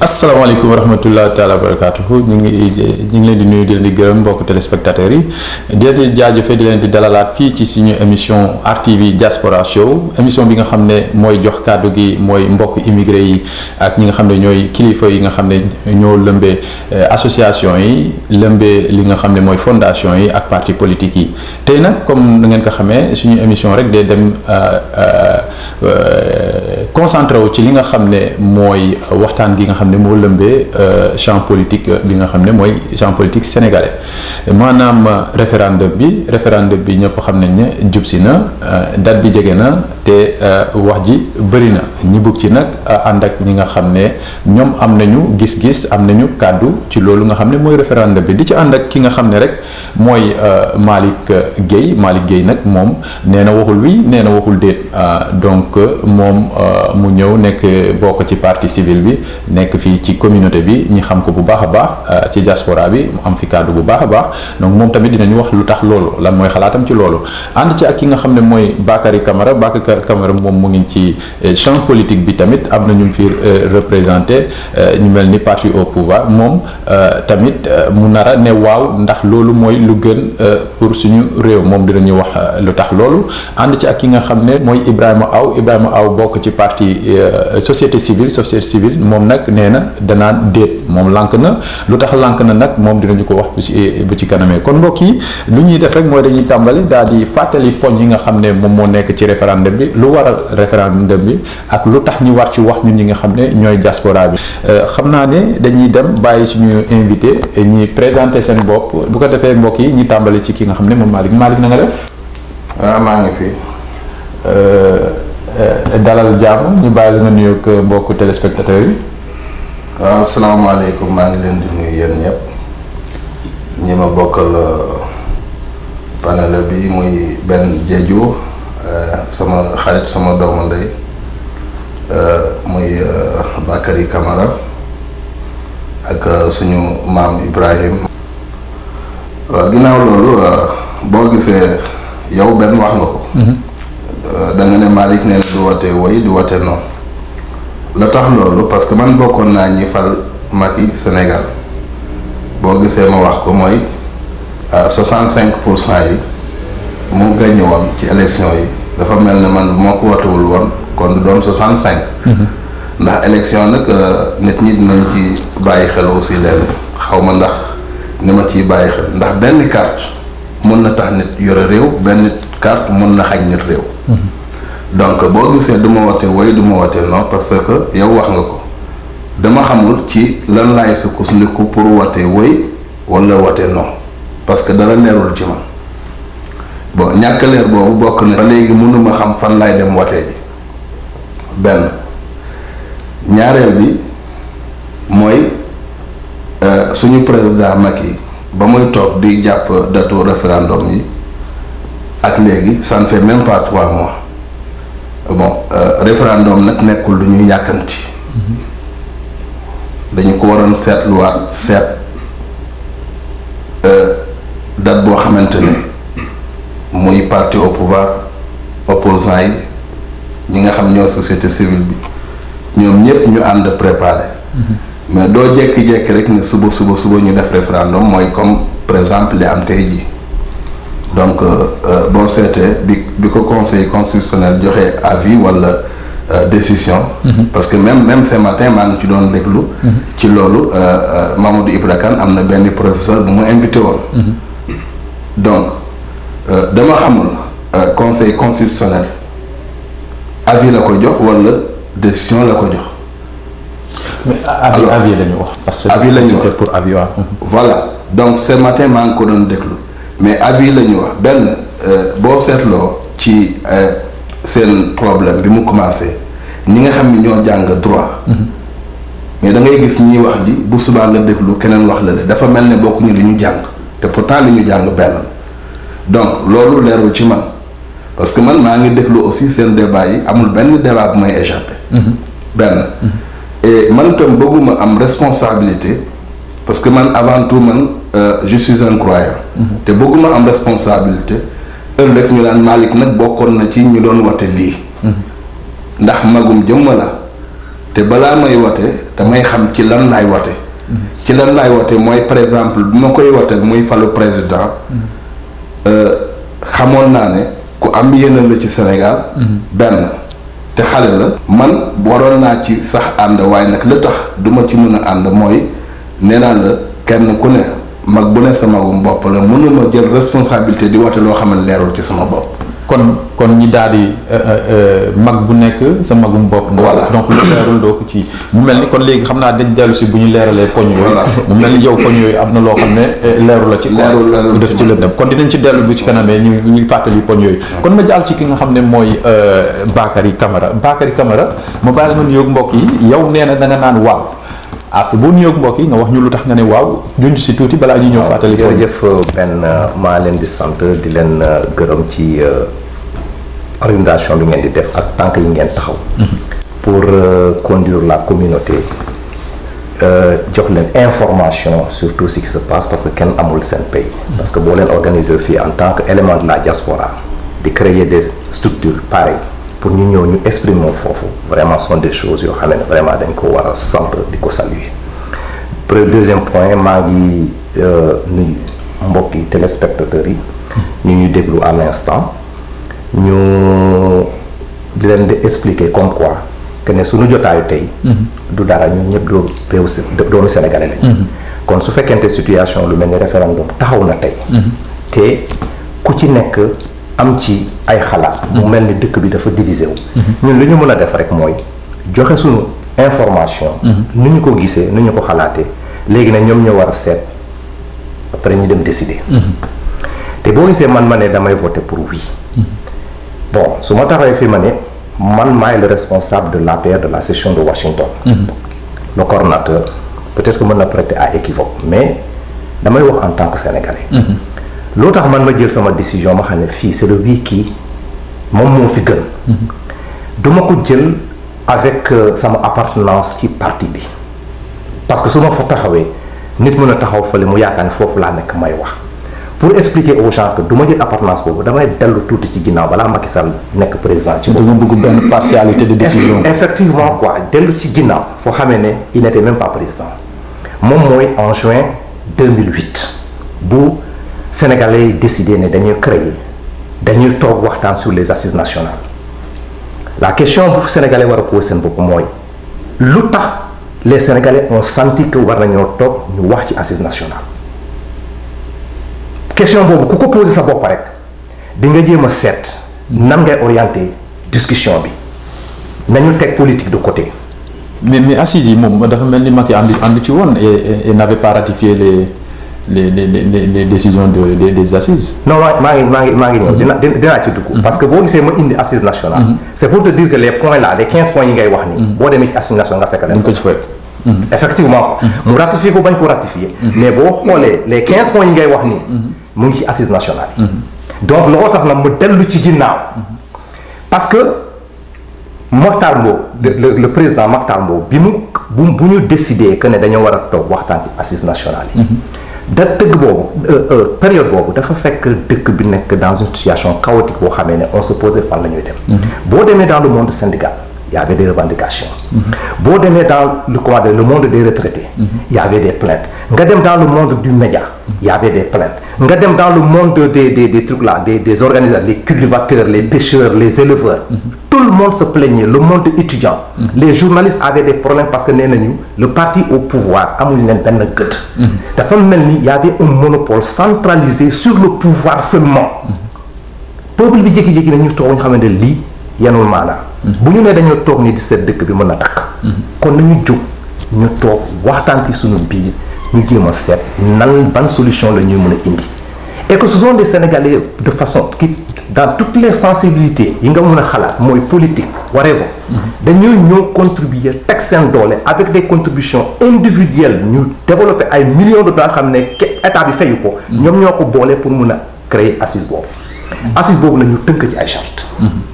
asalaamaaleykum wa rahmatulah taala wa barakaatuhu ñu ngi ñu ngi leen di nuyu di leen di gërëm mbokk téléspectateurs yi di leen di jaajëfe di leen di dalalaat fii ci suñu émission RTV Diaspora Show émission bi nga xam ne mooy jox kàddu gi mooy mbokk immigré yi ak ñi nga xam ne ñooy kilifa yi nga xam ne ñoo lëmbee association yi lëmbee li nga xam ne mooy fondation yi ak parti politique yi tey nag comme na ngeen ko xamee suñu émission rek day dem concentré wu ci li nga xam ne mooy waxtaan gi nga xam ne moo lëmbee champ politique bi nga xam ne mooy champ politique sénégalais maanaam référendum bi référendum bi ñëpp xam nañ ne jub si na date bi jege na te wax ji bëri na ñi bugg ci nag ànd ak ñi nga xam ne ñoom am nañu gis-gis am nañu kàddu ci loolu nga xam ne mooy référendum bi di ci ànd ak ki nga xam ne rek mooy Malick Guèye Malick Guèye nag moom nee na waxul wi nee na waxul déet donc moom mu ñëw nekk bokk ci partie civile bi nekk fii ci communauté bi ñi xam ko bu baax a baax ci diaspora bi mu am fi kàddu bu baax a baax donc moom tamit dinañu wax lu tax loolu lan mooy xalaatam ci loolu ànd ci ak ki nga xam ne mooy Bakary Camara Bakary Camara moom mu ngi ci champ politique bi tamit am na ñu fi représenté ñu mel ni parti au pouvoir moom tamit mu nar a ne waaw ndax loolu mooy lu gën pour suñu réew moom dinañu wax lu tax loolu ànd ci ak ki nga xam ne mooy Ibrahima Aw Ibrahima Aw bokk ci parti société civile société civile moom nag nee na danaan déet moom lànk na lu tax lànk na nag moom dinañu ko wax bu ci bu ci kanamee kon mbokk yi lu ñuy def rek mooy dañuy tàmbali daal di fàttali poñ yi nga xam ne moom moo nekk ci référendum bi lu waral référendum bi ak lu tax ñu war ci wax ñun ñi nga xam ne ñooy diaspora bi xam naa ne dañuy dem bàyyi suñu invité ñi présenté seen bopp bu ko defee mbokk yi ñu tàmbali ci ki nga xam ne moom Malick Malick na nga def. waaw maa ngi fi. dalal jàmm ñu bàyyi la nga nuyoog mbokku téléspectateurs yi. waaw salaamaaleykum maa ngi leen di nuyu yéen ñëpp ñi ma bokkal panel bi muy benn jeju sama xarit sama doomu ndey muy Bakary Camara ak suñu maam Ibrahim waaw ginnaaw loolu boo gisee yow benn wax nga ko. da nga ne Malick nee na du wote woy du wote non la tax loolu parce que man bokkoon naa ñi fal Macky Sénégal boo gisee ma wax ko mooy soixante cinq pour cent yi mu gagné woon ci élection yi dafa mel ne man bu ma ko wotewul woon kon du doon soixante cinq ndax élection nag nit ñi dinañ ci bàyyi xel aussi léeg xaw ma ndax ni ma ciy bàyyi xel ndax benn carte mun na tax nit yore réew benn carte mun na xañ nit réew donc boo gisee du ma wote woy du ma wote non parce que yow wax nga ko dama xamul ci lan laay sukkandiku pour wote woy wala wote non parce que dara leerul ci man bon ñàkk leer boobu bokk na ba léegi mënuma xam fan laay dem wote ji benn ñaareel bi mooy suñu président Macky ba muy toog di jàpp datu référendum yi ak léegi ça ne fait même pas trois mois bon référendum nag nekkul lu ñuy yàkkamti dañu ko waroon seetluwaat seet date boo xamante ne muy parti au pouvoir opposant yi ñi nga xam ñoo société civile bi ñoom ñëpp ñu ànd préparé mais doo jékki-jékki rek ne suba suba suba ñu def référendum mooy comme par exemple li am tey jii donc boo seetee bi bi ko conseil constitutionnel joxe avis wala décision. parce que même même ce matin maa ngi ci doon déglu. ci loolu Mamadou Ibra Kane am na benn professeur bu mu invité woon. donc dama xamul conseil constitutionnel avis la ko jox wala décision la ko jox. mais avis avis la ñu wax. parce que avis la ñu wax pour avis waaw. voilà donc ce matin maa ngi ko doon déglu. mais avis la ñu wax benn boo seetloo ci seen problème bi mu commencé ñi nga xam ni ñoo jàng droit mais da ngay gis ñiy wax li bu subaa nga déglu keneen wax la le dafa mel ne bokkuñu li ñu jàng te pourtant li ñu jàng benn donc loolu leerul ci man parce que man maa ngi déglu aussi seen débat yi amul benn débat bu may échappé benn et man tam bëgguma am responsabilité parce que man avant tout man je suis un croyant te bëgguma am responsabilité ëllëg ñu naan Malick nag bokkoon na ci ñu doon wate lii ndax magum jëmm la te balaa may wote damay xam ci lan laay wote ci lan laay wote mooy par exemple bu ma koy wote muy falu président xamoon naa ne ku am yéene la ci Sénégal benn te xale la man waroon naa ci sax ànd waaye nag li tax duma ci mën a ànd mooy nee naa la kenn ku ne mag bu ne sa magum bopp la mënuma jël responsabilité di wote loo xam ne leerul ci sama bopp kon kon ñi daal di mag bu nekk sa magum bopp. voilà donc lu leerul doo ko ci mu mel ni kon léegi xam naa dañ dellu si bu ñu leeralee poñ yooyu. mu mel ni yow poñ yooyu am na loo xam ne leeru la ci. leerul leerul lu def ci lëndëm kon dinañ ci dellu bu ci kanamee ñu ñu fàttali poñ yooyu. kon ma jàll ci ki nga xam ne mooy Bakary Camara Bakary Camara ma bàyyi la nga nuyoog mbokk yi yow nee na da nga naan waaw. après boo nuyoog mbokk yi nga wax ñu lu tax nga ne waaw junj si tuuti balaa ñu ñëw fàttali. jërëjëf benn maa leen di sant di leen gërëm ci organisation bi ngeen di def ak tànk yi ngeen taxaw. pour conduire la communauté jox leen information sur tout ce qui se passe parce que kenn amul seen pays. parce que boo leen organiser fii en tant que élément de la diaspora di créer des structures pareilles. pour ñu ñëw ñu exprimer foofu vraiment sont des choses yoo xam ne vraiment dañ ko war a sant di ko saluer premier deuxième point maa ngi nuyu mbokki téléspectateurs yi ñu ñu déglu à l'instant ñu di leen di expliquer comme quoi que ne suñu jotaayu tey du dara ñun ñëpp doo réew si doomu sénégalais lañ kon su fekkente situation lu mel ni référendum taxaw na tey te ku ci nekk am ci ay xalaat mu mel ni dëkk bi dafa divisé wu ñun li ñu mën a def rek mooy joxe suñu information nu ñu ko gisee nu ñu ko xalaatee léegi nag ñoom ñoo war a seet après ñu dem décider te boo gisee man ma ne damay voter pour oui bon su ma taxawee fi ma ne man maay le responsable de l'APR de la session de Washington le coordonnateur peut-être que mën na prêter à équivoque mais damay wax en tant que sénégalais loo tax man ma jël sama décision ma xam ne fii c'est le oui kii moom moo fi gën duma ko jël avec sama appartenance ci parti bi parce que su ma fa taxawee nit mën a taxaw fële mu yaakaar ne foofu laa nekk may wax pour expliquer aux gens que du ma jël appartenance boobu damay dellu tuuti ci ginnaaw balaa Macky Sall nekk président ci da nga bëgg benn partialité de décision. effectivement quoi dellu ci ginnaaw foo xamee ne il n'était même pas président moom mooy en juin 2008 bu Sénégalais yi décidé ne dañuy créer dañuy toog waxtaan sur les assises nationales la question bu Sénégalais war a poser seen bopp mooy lu tax les Sénégalais ont senti que war nañoo toog ñu wax ci assises nationales question boobu ku ko poser sa bopp rek di nga jéem a seet nan ngay orienter discussion bi nañu teg politique de côté. mais mais assises yi moom dafa mel ni Macky ànd ànd ci woon et et n'avait pas ratifié les. les les les les décisions de des des assises. non maa ngi maa ngi maa ngi ñëw dina dinaa ci dugg. parce que boo gisee ma indi assise nationale. c'est pour te dire que les points là les quinze points yi ngay wax nii. boo demee ci assise nationale nga fekk leen. ko ci fekk. effectivement. mu ratifié ko bañ ko ratifié. mais boo xoolee les quinze points yi ngay wax nii. mu ngi ci assise nationale yi. donc looloo tax nag mu dellu ci ginnaaw. parce que Mokhtar Mbow le le président Mokhtar Mbow bi mu bu bu ñu décidé que ne dañoo war a toog waxtaan ci assise nationale yi. da tëgg boobu période boobu dafa fekk dëkk bi nekk dans une situation chaotique boo xamee ne on se posait fan la ñuy dem. boo demee dans le monde syndical y avait des revendications. boo demee dans le comment dire le monde des retraités. y avait des plaintes nga dem dans le monde du média. y avait des plaintes nga dem dans le monde des des des trucs là des des organisateurs les cultivateurs les pêcheurs les éleveurs. tout le monde se plaignait le monde étudiant. les journalistes avaient des problèmes parce que nee nañu le parti au pouvoir amuñu leen benn gët. dafa mel ni y avait un monopole centralisé sur le pouvoir seulement. peuple bi jékki-jékki na ñu toog ñu xamante ne lii yanul maanaa. bu ñu nee dañoo toog ni di seet dëkk bi mën na takk. kon nañu jóg ñu toog waxtaan ci suñu biir ñu jéem a seet nan ban solution la ñuy mën a indi. et que ce sont des Sénégalais de façon qui dans toutes les sensibilités yi nga mën a xalaat mooy politique whatever dañoo ñëw contribuer teg seen doole avec des contributions individuelles ñu développer ay millions de dollars xam ne état bi fayu ko ñoom ñoo ko boole pour mun a créer assise boobu assise boobu la ñu tënk ci ay charte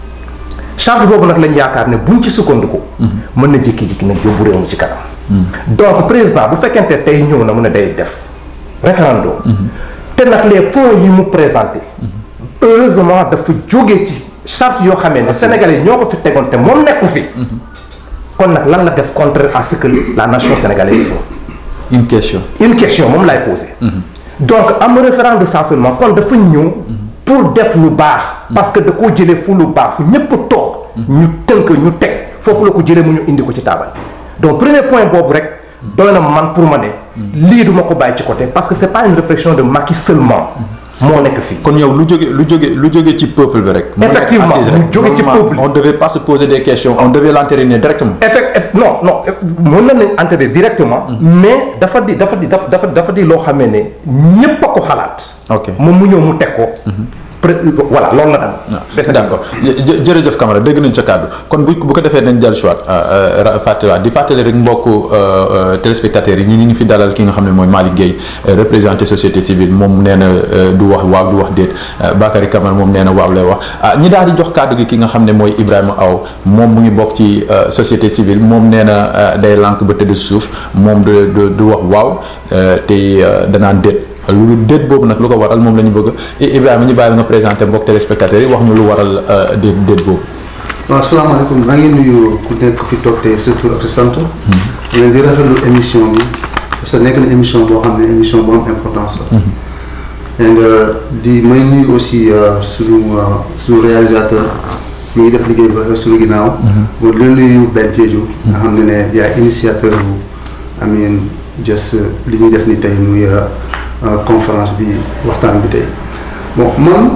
charte boobu nag lañ yaakaar ne buñ ci sukkandiku mën na jékki-jékki nag yóbbu réew mi ci kanam donc président bu fekkente tey ñëw na mun a day def référendum te nag les points yi mu présenté heureusement dafa jóge ci charte yoo xamee ne Sénégalais yi ñoo ko fi tegoon te moom nekku fi kon nag lan la def contraire à ce que la nation sénégalaise fait une question une question moom lay posé donc am référent de stationnement kon dafa ñëw pour def lu baax parce que da koo jëlee fu lu baax fu ñëpp toog ñu tënk ñu teg foofu la ko jëlee mu ñu indi ko ci taabal donc premier point boobu rek doy na man pour ma ne lii duma ko bàyyi ci côté parce que c'est pas une réflexion de Macky seulement moo nekk fii kon yow lu jóge lu jóge lu jóge ci peuple bi rek. mu nekk Effectivement, assise lu rek. jóge ci Normalement, peuple. on devait pas se poser des questions on devait l'entériner directement. effect eff- non non eff- mën na nañ entrer directement mais dafa di dafa di dafa dafa dafa di loo xamee ne ñépp a ko xalaat Ok. moom mu ñëw mu teg ko pré- voilà loolu la daal d' accord jë- jërëjëf Camara dégg nañ sa kàddu kon bu bu ko defee nañ dellu si waat fàttaliwaat di fàttali rek mbokku téléspectateurs yi ñi ñu ngi fi dalal ki nga xam ne mooy Malick Gueye euh, représenté société civile moom nee na euh, du wax waaw du wax déet euh, Bakary Camara moom nee na waaw lay wax ah ñi daal di jox kàddu gi ki nga xam ne mooy Ibrahima Aw moom mu ngi bokk ci euh, société civile moom nee na euh, day lànk ba tëdd suuf moom du du du wax waaw euh, te euh, danaan déet lu déet boobu nag lu ko waral moom la ñu bëgg I- Ibrahima ñu bàyyi la nga présenté mbokk téléspectateurs yi wax ñu lu waral euh, déet déet boobu. waaw salaamaaleykum maa ngi nuyu ku nekk fi toog te sa tur ak sa sant. di leen di rafetlu émission bi parce que nekk na émission boo xam ne émission bu am importance la. dégg nga di may nuyu aussi euh, suñu euh, suñu réalisateur mi ngi def liggéey bu rafet suñu ginnaaw. mooy di leen nuyu Ben Diédhiou. nga xam ne ne yaay initiateur bu Amine Dias li ñuy def ni tey muy euh, euh, conférence bi waxtaan bi tey bon man.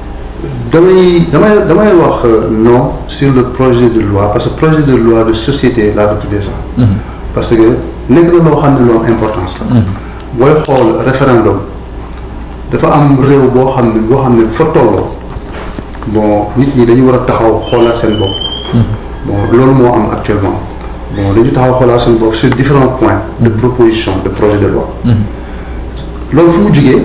damay damay damay wax euh, non sur le projet de loi parce que projet de loi de société laa ko tuddee sax. parce que nekk na loo xam ne loo am importance la. booy xool référendum dafa am réew boo xam ne boo xam ne fa tolloo bon nit ñi dañu war a taxaw xoolaat seen bopp. bon loolu moo am actuellement bon dañu taxaw xoolaat seen bopp sur différents points de proposition de projet de loi. loolu fu mu jugee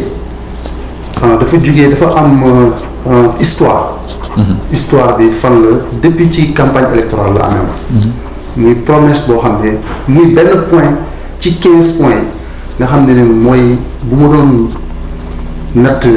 ah dafa jugee dafa am euh, euh, histoire. histoire bi fan la depuis ci campagne électorale la amee woon. muy promesse boo xam ne muy benn point ci quinze points yi nga xam ne ne mooy bu ma doon natt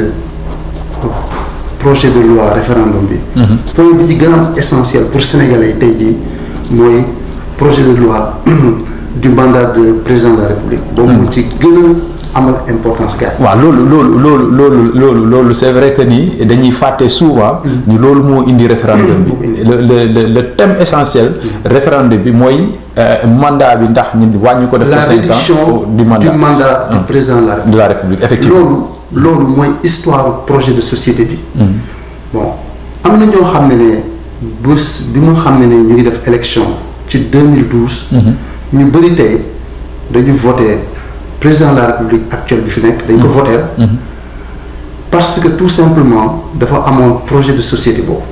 projet de loi référendum bi. point bi ci gën a am essentiel pour sénégalais yi tey jii mooy projet de loi du mandat de président de la république. boobu moo ci gën a amal importance gars yi. waaw loolu loolu loolu loolu loolu loolu c'est vrai que ni dañuy fàtte souvent. ni loolu moo indi référendum bi. le le le le thème essentiel. référendum bi mooy euh, mandat bi ndax ñu wàññi ko def la ko cinq ans réduction du mandat du président de la république. de la république effectivement. loolu loolu mooy histoire projet de société bi. bon am na ñoo xam ne ne bés bi nga xam ne ne ñu ngi def élection ci 2012. ñu bëri tey dañu voté président de la république actuel bi fi nekk. dañ ko voté. parce que tout simplement dafa amoon projet de société boobu.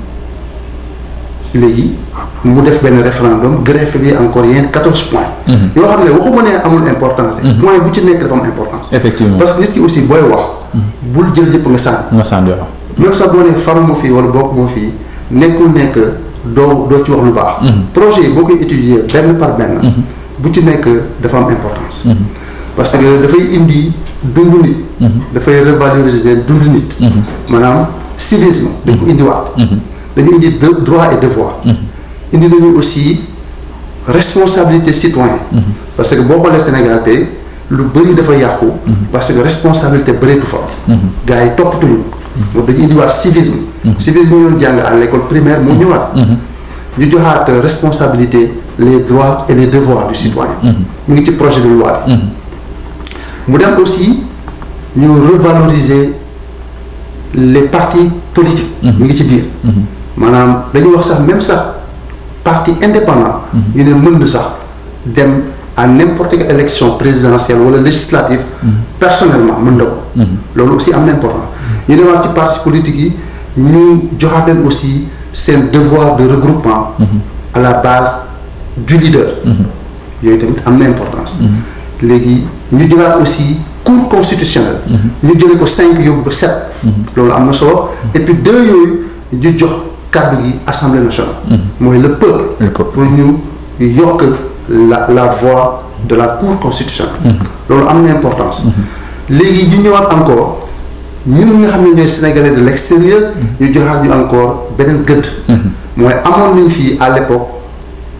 léegi mu def benn référendum greffe bi encore yenn quatorze points. yoo xam ne waxuma ne amul importance. point bu ci nekk dafa am importance. Effectivement. parce que nit ki aussi booy wax. bul jël yëpp nga sànni. nga sànni waaw. même sax boo nee faruma fii wala bokkuma fii nekkul nekk doo doo ci wax lu baax. projet yi boo koy étudier benn par benn. bu ci nekk dafa am importance. parce que dafay indi dundu nit. dafay revaloriser dundu nit. maanaam civisme dañ ko indiwaat. dañu indi de- droit et devoir. indi nañu aussi responsabilité citoyen parce que boo xoolee Sénégal tey lu bëri dafa yàqu. parce que responsabilité bëreetu fa. gars yi toppatuñu. moom dañu indiwaat civisme. civisme ñu doon jàng à l' école primaire mu ñëwaat. ñu joxaat responsabilité les droits et les devoirs du citoyen. mu ngi ci projet de loi bi. mu dem aussi ñu revaloriser les partis politiques. mu ngi ci biir. maanaam dañuy wax sax même sax parti indépendant. ñu ne mën na sax dem à n'importe quelle élection présidentielle wala législative. personnellement mën na ko. loolu aussi am na importance ñu demaat ci parti politique yi ñu joxaat leen aussi seen devoir de regroupement. à la base du leader. yooyu tamit am na importance. léegi ñu jëlaat aussi cour constitutionnelle. ñu jëlee ko cinq yóbbu ko sept. loolu am na solo et puis deux yooyu ñu jox kàddu gi assemblée nationale. mooy le peuple. Le peuple. pour ñu yokk la la voix de la cour constitutionnelle. loolu am na importance. léegi ñu ñëwaat encore ñun nga xam ne ñooy sénégalais de l' extérieur. ñu joxaat ñu encore beneen gëdd. mooy amoon nañ fii à l' époque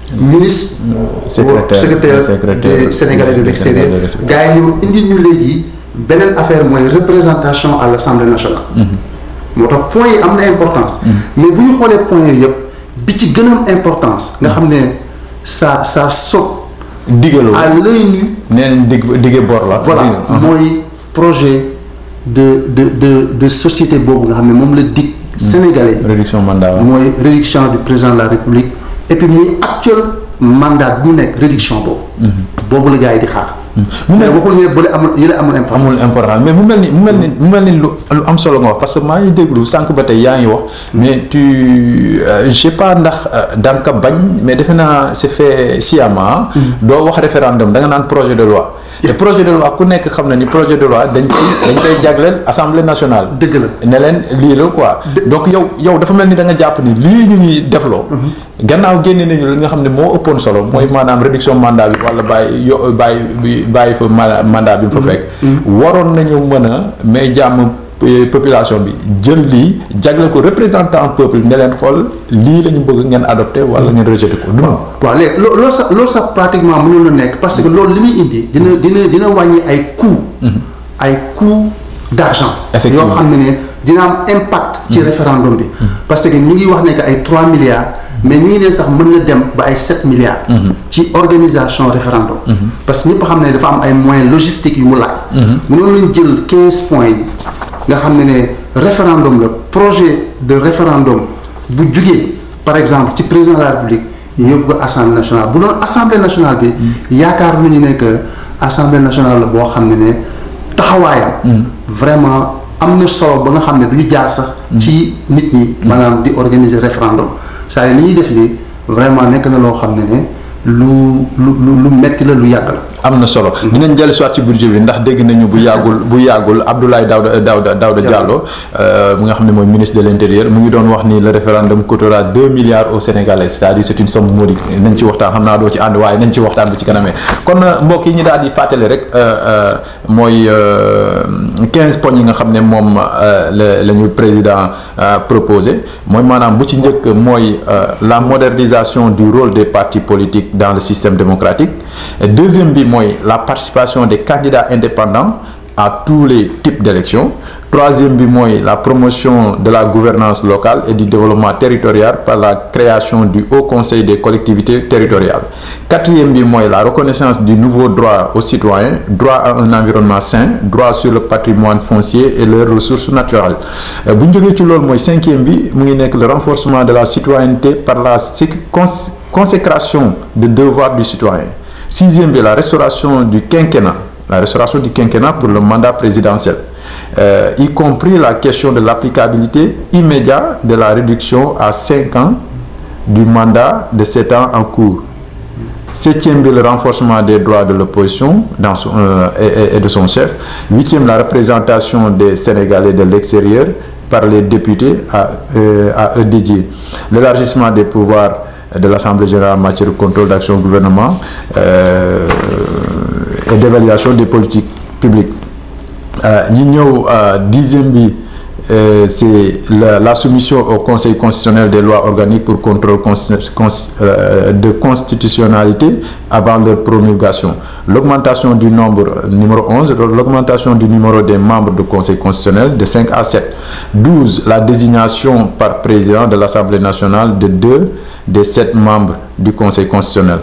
ministre Secrétaire- secrétaire secrétaire des Sénégalais de des l'extérieur Sénégalais de l'extérieur. gars yi ñu indi ñu léegi beneen affaire mooy représentation à l'Assemblée nationale moo tax point yi am na importance mais bu ñu xoolee point yooyu yëpp bi ci gën a am importance nga xam ne ça ça saute digaloo à l'œil nu nee nañ dig dige bor la voilà Digal. mooy projet de de de de société boobu nga xam ne moom la dig sénégalais yi réduction mandat waaw. mooy réduction du président de la république et puis muy actuel mandat bu mu nekk réduction boobu boobu la gars yi di xaar mais waxul ne bële amul yële amul amul importance important mais mu mel ni mu mel ni mu mel ni lu lu am solo nga wax parce que maa ngi déglu sànq ba tey yaa ngi wax mais tu euh, je sais pas ndax euh, danga ko bañ mais defe naa c'est fait sciemment doo wax référendum da nga naan projet de loi te projet de loi ku nekk xam na ni projet de loi dañ koy dañ koy jagleel assemblée nationale dëgg la ne leen lii la quoi donc yow yow dafa mel ni da nga jàpp ni lii ñu ñuy defloo gannaaw génne nañu li nga xam ne moo ëppoon solo mooy maanaam réduction mandat bi wala bàyyi yo bàyyi bi bàyyi fa ma- mandat bi mu fa fekk waroon nañu mën a mais jàmm eh, population bi jël lii jagle ko représentant peuple ne leen xool lii la ñu bëgg ngeen adopté wala ngeen rejeté ko du noonu waaw léegi loo loolu sax loolu sax pratiquement mënul na nekk parce que loolu li muy indi dina dina dina wàññi ay coûts ay coûts d'argent Effectivement. yoo xam ne ne dina am impact ci référendum bi parce que ñu ngi wax ne que ay 3 milliards mais ñu ngi ne sax mën na dem ba ay 7 milliards ci organisation référendum parce que ñëpp xam ne dafa am ay moyens logistiques yu mu laaj mënoon lañ jël 15 points yi nga xam ne ne référendum la projet de référendum bu jugee par exemple ci président de la république ñu yóbbu ko assemblée nationale bu doon assemblée nationale bi yaakaar nañu ne que assemblée nationale la boo xam ne ne taxawaayam vraiment am na solo ba nga xam ne du ñu jaar sax ci nit ñi maanaam di organiser référendum c'est-à-dire li ñuy def nii vraiment nekk na loo xam ne ne lu lu lu lu metti la lu yàgg la am na solo dinañ jël soit ci budget bi ndax dégg nañu bu yàggul bu yàggul Abdoulaye Daouda Daouda Daouda Diallo mu nga xam ne mooy ministre de l'intérieur mu ngi doon wax ni le référendum coûtera deux milliards aux Sénégalais c'est-à-dire c'est une somme modique nañ ci waxtaan xam naa doo ci ànd waaye nañ ci waxtaan bu ci kanamee kon mbokk yi ñu daal di fàttali rek mooy quinze points yi nga xam ne moom la la ñu président proposé mooy maanaam bu ci njëkk mooy la modernisation du rôle des partis politiques dans le système démocratique et deuxième bi mooy la participation des candidats indépendants à tous les types d'élections troisième bi mooy la promotion de la gouvernance locale et du développement territorial par la création du Haut Conseil des collectivités territoriales quatrième bi mooy la reconnaissance du nouveau droit aux citoyens droit à un environnement sain droit sur le patrimoine foncier et leurs ressources naturelles bu ñu jógee ci loolu mooy cinquième bi mu ngi nekk le renforcement de la citoyenneté par la consécration des devoirs du citoyen sixième bi la restauration du quinquennat la restauration du quinquennat pour le mandat présidentiel euh, y compris la question de l'applicabilité immédiate de la réduction à cinq ans du mandat de sept ans en cours septième bi le renforcement des droits de l'opposition dans son, euh, et, et de son chef huitième la représentation des Sénégalais de l'extérieur par les députés à, euh, à eux dédiés l'élargissement des pouvoirs de l'Assemblée générale en matière de contrôle d'action du gouvernement euh, et d'évaluation des politiques publiques ñi ñëw dixième bi c'est la, la soumission au Conseil constitutionnel des lois organiques pour contrôle de constitutionnalité avant leur promulgation l'augmentation du nombre numéro 11 l'augmentation du numéro des membres du Conseil constitutionnel de 5 à 7 12 la désignation par président de l'Assemblée nationale de deux des sept membres du Conseil constitutionnel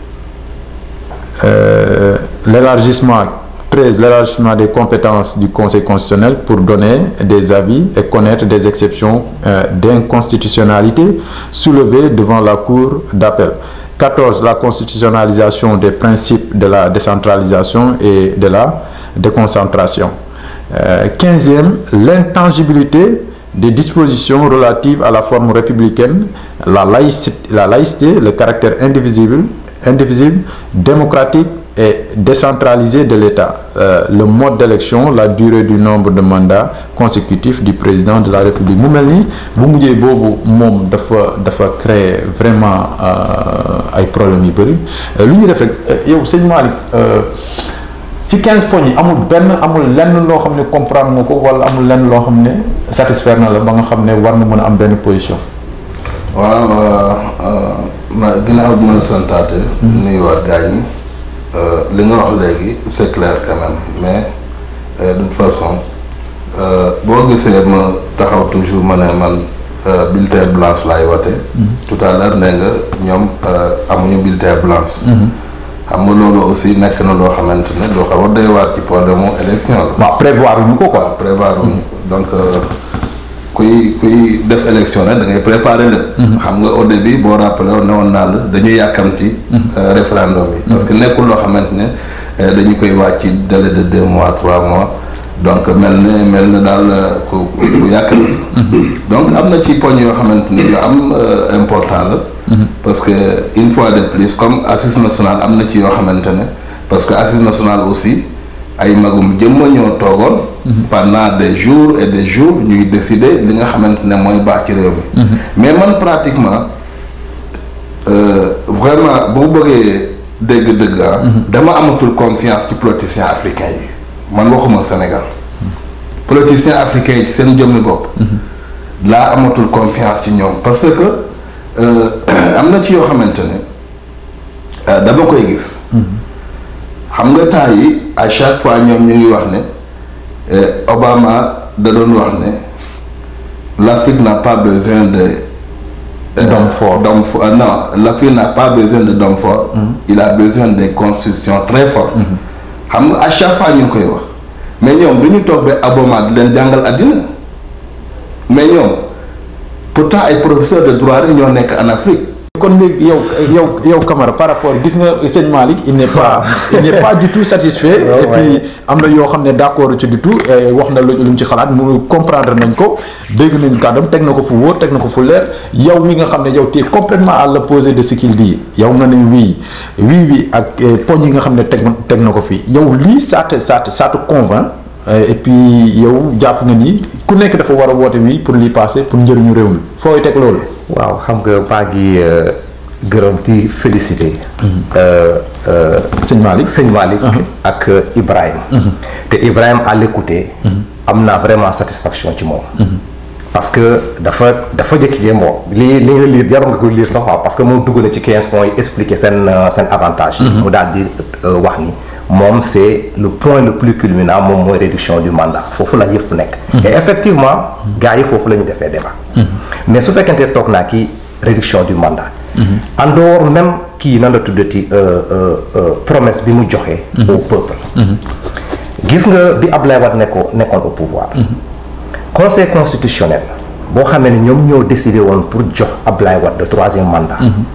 euh, l'élargissement 13 l'élargissement des compétences du Conseil constitutionnel pour donner des avis et connaître des exceptions euh, d'inconstitutionnalité soulevées devant la Cour d'appel 14 la constitutionnalisation des principes de la décentralisation et de la déconcentration euh, 15e l'intangibilité des dispositions relatives à la forme républicaine la laïcité, la laïcité le caractère indivisible indivisible démocratique et décentralisé de l'État euh, le mode d'élection la durée du nombre de mandats consécutifs du président de la République mu mel ni bu mujjee boobu moom dafa dafa créer vraiment ay problèmes yu bëri lu ñuy def rek yow sëñ Malick ci 15 points yi amul benn amul lenn loo xam ne comprendre nga ko wala amul lenn loo xam ne satisfaire na la ba nga xam ne war na mën a am benn position waaw ginnaaw bi ma la santaate nuyuwaat gaañ ñi li nga wax léegi c'est clair quand même mais euh, de toute façon euh, boo gisee ma taxaw toujours ma ne man euh, bulletin blanche laay wate tout à l'heure nee nga ñoom amuñu bulletin blanche xam nga loolu aussi nekk na loo xamante ne loo xaw a doy waar ci problème mu élection la waaw prévoir wuñu ko quoi. waaw prévoir wuñu donc kuy kuy def élection nag da ngay préparer lépp. xam nga au début boo rappelé woon ne woon naa la dañuy yàkkamti. référendum yi. parce que nekkul loo xamante ne dañu koy wàcc ci délai de deux mois trois mois donc mel ne mel na daal ku ku yàkkamti. donc am na ci poñ yoo xamante ne yu am important la. parce que une fois de plus comme assise nationale am na ci yoo xamante ne parce que assise nationale aussi ay magum jëmma ñoo toogoon. pendant des jours et des jours ñuy décider li nga xamante ne mooy baax ci réew mi. mais man pratiquement euh, vraiment boo bëggee dégg-dëgg ah. dama amatul confiance ci politiciens africains yi man waxuma Sénégal. politiciens africains yi ci seen jëmmi bopp. laa amatul confiance ci ñoom parce que am na ci yoo xamante ne dama koy gis. xam nga temps yi à chaque fois ñoom ñu ngi wax ne. Obama da doon wax ne l'Afrique n'a pas besoin de. d'hommes forts d'hommes forts non l'Afrique n'a pas besoin de d'hommes forts. il a besoin des constitutions très fortes. xam nga à chaque fois ñu ngi koy wax mais ñoom du ñu toog ba Obama di leen jàngal àddina mais ñoom pourtant ay professeurs de droit rek ñoo nekk en Afrique. kon léegi yow yow yow Camara par rapport gis nga sëñ Malick il n'est pas il n'est pas du tout satisfait et puis am na yoo xam ne d'accord ci du tout wax na lu mu ci xalaat mu comprendre nañ ko dégg nañ kàddam teg na ko fu wóor teg na ko fu leer yow mi nga xam ne yow tu es complètement à l'opposé de ce qu'il dit yow nga ne wii wii wii ak poñ yi nga xam ne teg teg na ko fii yow lii ça te ça te ça te convainc et puis yow jàpp nga ni ku nekk dafa war a woote wii pour lii passer pour njëriñu réew mi fooy teg loolu. waaw xam nga maa ngi gërëm ci félicité. sëñ Malick sëñ Malick ak Ibrahima. te Ibrahima à l'écouter am naa vraiment satisfaction ci moom. parce que dafa dafa jëkki-jee moo li li nga lire jarul nga koy lire sax waaw parce que moom dugg na ci 15 points yi expliquer seen seen avantage. mu daal di wax ni moom c'est le point le plus culminant moom mooy réduction du mandat foofu la yëpp nekk. et effectivement gars yi foofu la ñu defee débat. mais su fekkente toog naa kii réduction du mandat. en dehors même kii nan la tuddati promesse bi mu joxe. au peuple. gis nga bi Ablaye Wade nekkoon nekkoon au pouvoir. conseil constitutionnel boo xamee ne ñoom ñoo décidé woon pour jox Ablaye Wade le troisième mandat.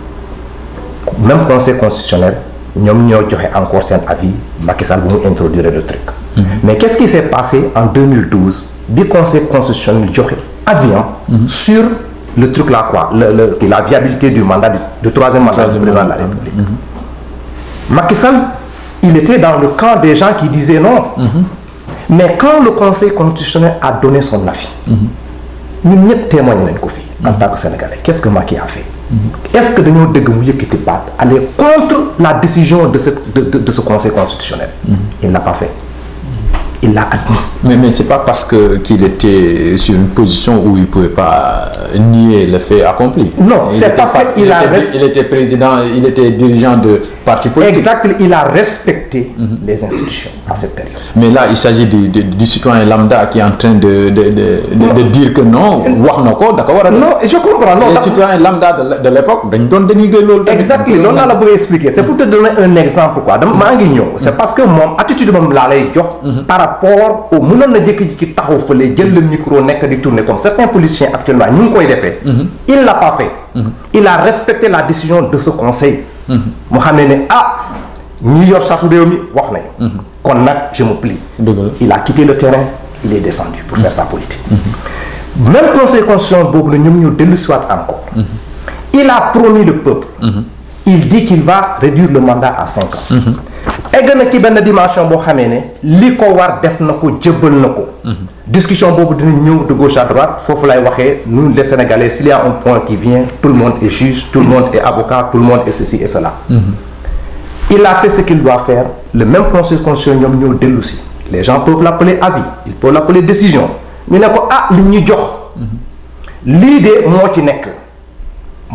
même conseil constitutionnel ñoom ñoo joxe encore seen avis Macky Sall bu mu introduire le truc. mais qu'est-ce qui s'est passé en 2012 bi conseil constitutionnel joxe avis sur le truc là quoi le le la viabilité du mandat du, du troisième mandat du président de la République. Macky Sall il était dans le camp des gens qui disaient non. mais quand le conseil constitutionnel a donné son avis. ñun ñëpp témoigné nañ ko fii. en tant que sénégalais qu'est-ce que Macky a fait. est-ce que dañoo dëgg mu yëkkati baat aller contre la décision de ce de de, de ce conseil constitutionnel. il l'a pas fait. il l'a admis. mais mais c'est pas parce que qu'il était sur une position où il pouvait pas nier le fait accompli. Non, Il c'est était parce pas- qu'il il a était- rest- il était président il était dirigeant de parti politique. Exact, il a respecté les institutions à cette période. mais là il s'agit du, du, du citoyen lambda qui est en train de de de de, de dire que non wax na ko da ko war a. Non, je comprends. Non, les da- citoyens lambda de l' de l'époque dañ doon dénigrer loolu. tamit. exactement loolu laa la bëgg a expliquer c'est pour te donner un exemple quoi dama maa ngi ñëw c'est parce que moom attitude moom laa lay jox par rapport au mënoon na jékki-jékki taxaw fële jël le micro nekk di tourner comme certains politiciens actuellement ñu ngi koy defee il l'a pas fait il a respecté la décision de ce conseil mu xam ne ne ah ñi yor charte réew mi wax nañu kon nag je me plie Dëgg la. il a quitté le terrain il est descendu pour faire sa politique même conseil constitutionnel boobu la ñoom ñoo dellu siwaat encore il a promis le peuple il dit qu'il va réduire le mandat à cinq ans egg na ci benn dimension boo xamee ne li ko war def na ko jëbbal na ko discussion boobu dina ñëw de gauche à droite foofu lay waxee nous les sénégalais s'il y a un point qui vient tout le monde est juge tout le monde est avocat tout le monde est ceci et cela il a fait ce qu'il doit faire le même conseil constitutionnel ñoom ñoo dellu si les gens peuvent l'appeler avis ils peuvent l'appeler décision ñu ne ko ah li ñu jox lii de moo ci nekk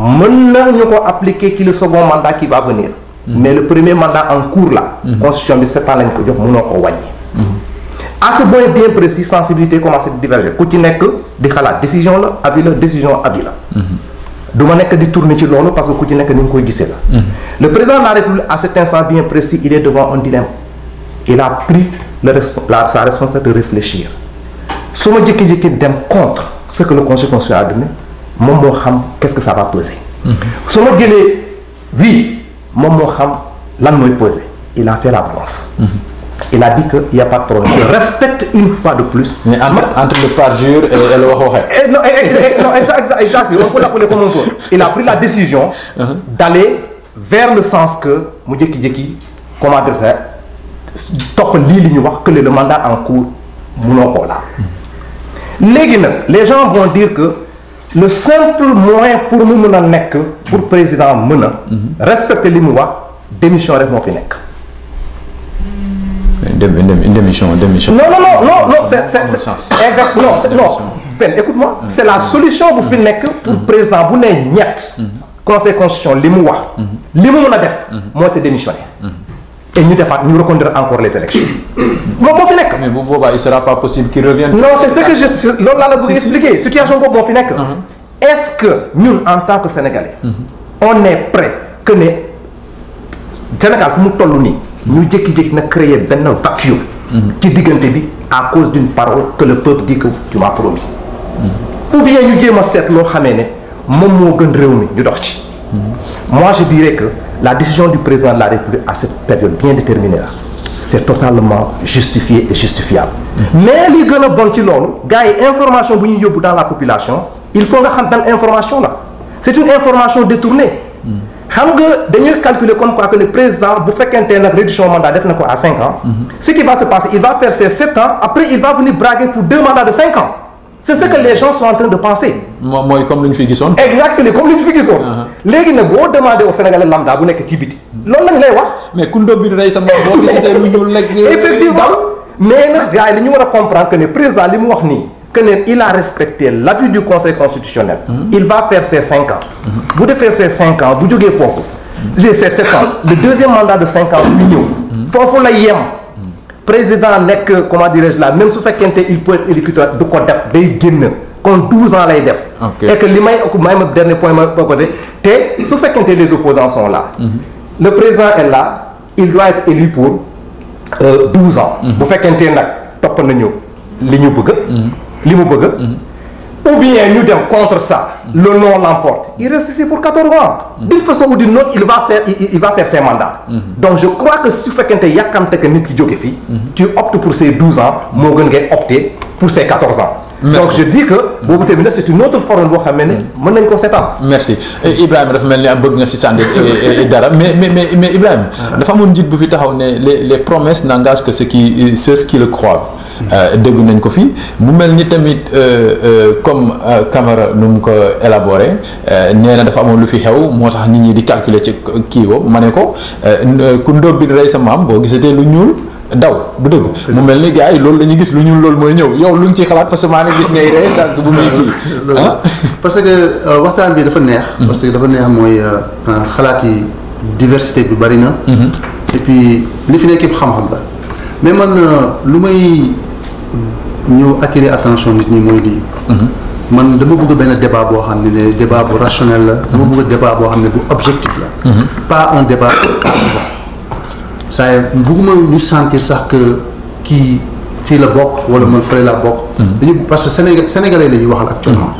mën na ñu ko appliquer ki le second mandat qui va venir mais le premier mandat en cours là constitution bi sept ans lañ ko jox mënoo ko wàññi à ce point bien précis sensibilité commencé di diverger ku ci nekk di xalaat décision la avis la décision avis la du ma nekk di tourner ci loolu parce que ku ci nekk ni nga koy gisee la le président de la république à cet instant bien précis il est devant un dilemme il a pris le respo- la, sa responsabilité de réfléchir su ma jékki-jékki dem contre ce que le conseil constitutionnel a donné moom moo xam qu'est-ce que ça va peser su ma jëlee oui moom moo xam lan mooy peser il a fait la balance il a dit que il y a pas de problème je respecte une fois de plus mais entre entre le parjure et et le wax waxee. Eh, non, eh, eh, eh, non, exact, exact, exact. On peut l'appeler comme on veut. Il a pris la décision d'aller vers le sens que mu jékki-jékki comment dire ça topp lii li ñu wax que le mandat en cours munoo koo laal. léegi nag les gens vont dire que le simple moyen pour mu mën a nekk pour président mën a. respecter li mu wax démission rek moo fi nekk. dem dem démission démission. non non non non non c'est c'est Amul c'est- sens. exact non c'est- non Ben écoute-moi c'est la solution bu fi nekk pour président bu nee ñett conseil constitution li mu wax li mu mën a def mooy c'est démissionner et ñu defaat ñu reconduire encore les élections moom moo fi nekk mais bu boobaa il sera pas possible qu'il revienne. non c'est ce que je c'est- loolu laa la bëgg Si, si. expliquer situation boobu moo fi nekk est-ce que ñun en tant que sénégalais on est prêt que ne Sénégal fu mu toll nii ñu jékki-jékki na créer benn vacuum ci diggante bi à cause d'une parole que le peuple dit que tu m'as promis ou bien ñu jéem a seet loo xamee ne moom moo gën réew mi ñu dox ci moi je dirais que la décision du président de la République à cette période bien déterminée là c'est totalement justifié et justifiable mais li gën a bon ci loolu gars yi information bu ñu yóbbu dans la population il faut nga xam ban information la c'est une information détournée xam nga dañuy calculer comme quoi que le président bu fekkente nag réduction mandat def na ko à cinq ans ce qui va se passer il va faire ses sept ans après il va venir braguer pour deux mandats de cinq ans c'est ce que les gens sont en train de penser moom mooy comme lu ñu fi gisoon. exactement comme li ñu fi gisoon léegi nag boo demandé au Sénégalais lambda bu nekk ci biti loolu lañ lay wax mais ku ndóob bi rey sa moom boo gisee lu ñuul rek. effectivement mais nag gars yi dañu war a comprendre que ne président li mu wax nii que ne il a respecté l'avis du conseil constitutionnel il va faire ses cinq ans bu defee ses cinq ans bu jógee foofu les ses sept ans le deuxième mandat de cinq ans bu ñëw foofu la yem président nekk comment dirais-je là même su fekkente il peut être électeur du ko def day génn kon 12 ans lay def Ok. et que li may may ma dernier point ma ba côté te su fekkente les opposants sont là le président est là il doit être élu pour euh, 12 ans bu fekkente nag topp nañu li ñu bëgg li mu bëgg ou bien ñu dem contre ça le non l'emporte il reste ici pour 14 ans d'une façon ou d'une autre il va faire il, il va faire ses mandats donc je crois que su fekkente yàkkamte que nit ki jóge fii tu optes pour ces 12 ans moo gën ngay opter pour ces 14 ans Merci. donc je dis que boobu tamit nag c'est une autre forme boo xam ne mën nañ ko seetaan merci Eh, Ibrahima dafa mel ni am bëgg nga si sànni eh, eh, dara mais mais mais mais Ibrahima. dafa amoon njiit bu fi taxaw ne les les promesses n'engagent que ceux qui ceux qui le croient. Euh, dégg nañ ko fi mu mel ni tamit euh, euh, comme euh, Camara nu mu ko élaboré euh, nee na dafa amoon lu fi xew moo tax nit ñi di calculer ci kii boobu ma ne ko euh, n- ku ndóob bi rey sa maam boo gisatee lu ñuul daw du dëgg mu mel ni gars yi loolu la ñuy gis lu ñuul loolu mooy ñëw yow lu ñu ciy xalaat parce que maa ne gis ngay rey sànq bu muy kii ah parce que euh, waxtaan bi dafa neex. parce que dafa neex mooy euh, euh, xalaat yi diversité bi bari na. et puis li fi nekk yëpp xam-xam la mais man euh, lu may ñëw attirer attention nit ñi mooy lii. man dama bëgg benn débat boo xam ne ne débat bu rationnel la. dama bëgg débat boo xam ne bu objectif la. pas un débat partisan. saa yi bëgguma ñu sentir sax que kii fii la bokk wala man fële laa bokk. dañu parce que Sénégal sénégalais la ñuy waxal actuellement.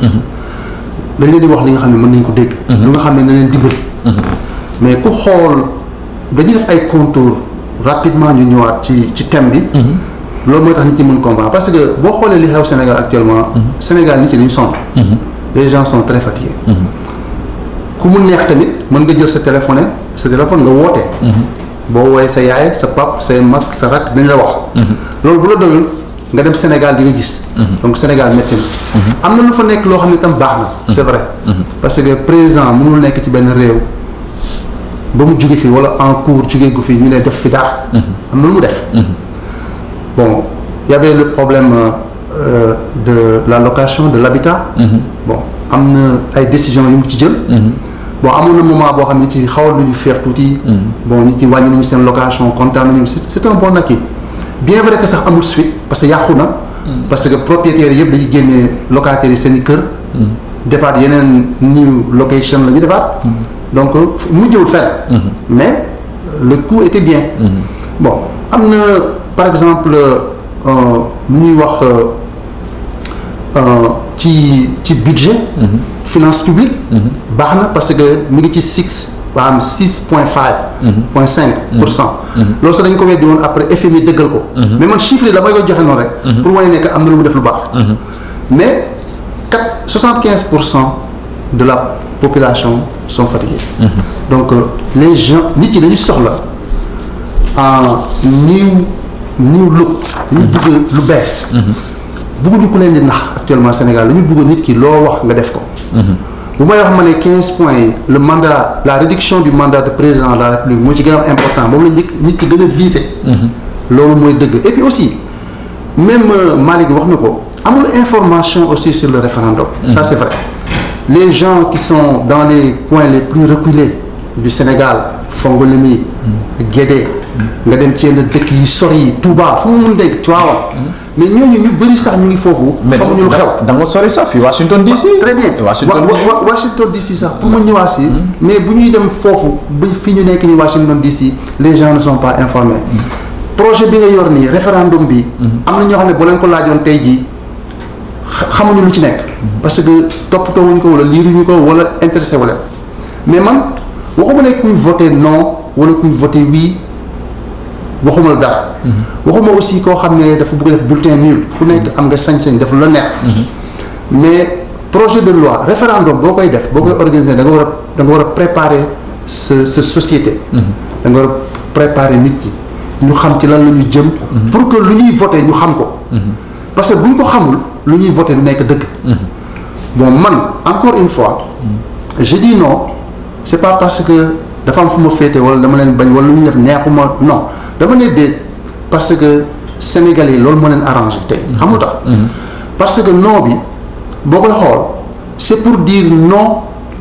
dañ leen di wax li nga xam ne mën nañ ko dégg. lu nga xam ne na leen dimbali. mais ku xool dañuy def ay contours rapidement ñu ñëwaat ci ci thème bi. loolu mooy tax nit ñi mën comprendre parce que boo xoolee li xew Sénégal actuellement. Sénégal nit ñi dañu sonn. les gens sont très fatigués. ku mu neex tamit mën nga jël sa téléphone sa téléphone nga woote. boo woowee sa yaay sa pap say mag sa rak dañ la wax. loolu bu la doyul nga dem Sénégal di nga gis. donc Sénégal métti na. am na lu fa nekk loo xam ne tam baax na. c'est vrai. parce que président mënul nekk ci benn réew ba mu jóge fii wala en cours jóge gu fi ñu ne def fi dara. am na lu mu def. bon y avait le problème euh, de la location de l'habitat. bon am na ay décisions yu mu ci jël. bon amoon na moment boo xam ne ci xawal lu ñu feex tuuti. bon nit ci wàññi nañu seen location kontaan nañu c'est c'est un bon acquis bien vrai que sax amul suite parce que yàqu na. parce que propriétaires yëpp dañuy génne locataires yi seen i kër. defaat yeneen new location la ñu defaat. donc mujjewul fenn. mais le coût était bien. bon am na par exemple lu ñuy wax ci ci budget. finance publique. baax na parce que mi ngi ci six maanaam six point five. point cinq pour cent. loolu sax dañ ko weddi woon après FMI dëggal ko. mais man chiffre yi damay koy joxe noonu rek. pour wane ne que am na lu mu def lu baax. mais quatre soixante quinze pour cent de la population sont fatigués. donc les gens nit ñi dañu soxla en new new look. dañu bëgg lu bees. bëgguñu ku leen di nax actuellement Sénégal dañu bëgg nit ki loo wax nga def ko. bu may wax ma ne quinze points yi le mandat la réduction du mandat de président de la République moo ci gën a important moom la njëkk nit ki gën a viser. loolu mooy dëgg et puis aussi même Malick wax na ko amul information aussi sur le référendum. ça c'est vrai les gens qui sont dans les coins les plus reculés du Sénégal Fongolemi. Guédé. nga dem ci yenn dëkk yi sori yi Touba fu mu mun dégg Tivaouane mais ñooñu ñu bëri sax ñu ngi foofu. xamuñu lu xew da nga sori sax fii Washington DC. très bien Washington DC Washington DC sax pour ma ñëwaat si. mais bu ñuy dem foofu ba fi ñu nekk nii Washington DC les gens ne sont pas informés. projet bi nga yor nii référendum bi. am na ñoo xam ne boo leen ko laajoon tey jii xamuñu lu ci nekk. parce que toppatoo wuñ ko wala liiruñu ko wala intéressé wu leen mais man waxuma ne kuy voté non wala kuy voté oui. waxuma la dara. waxuma aussi koo xam ne dafa bëgg def bulletin nul ku nekk am nga sañ-sañ def lu la neex. mais projet de loi référendum boo koy def boo koy organiser da nga war a da nga war a préparer sa sa société. da nga war a préparer nit ñi ñu xam ci lan la ñu jëm. pour que lu ñuy voter ñu xam ko. parce que bu ñu ko xamul lu ñuy voter du nekk dëgg. bon man encore une fois. je dis non c'est pas parce que. dafa am fu ma féete wala dama leen bañ wala lu ñu def neexuma non dama ne déet parce que Sénégalais yi loolu moo leen arrangé tey xamul tax parce que non bi boo koy xool c'est pour dire non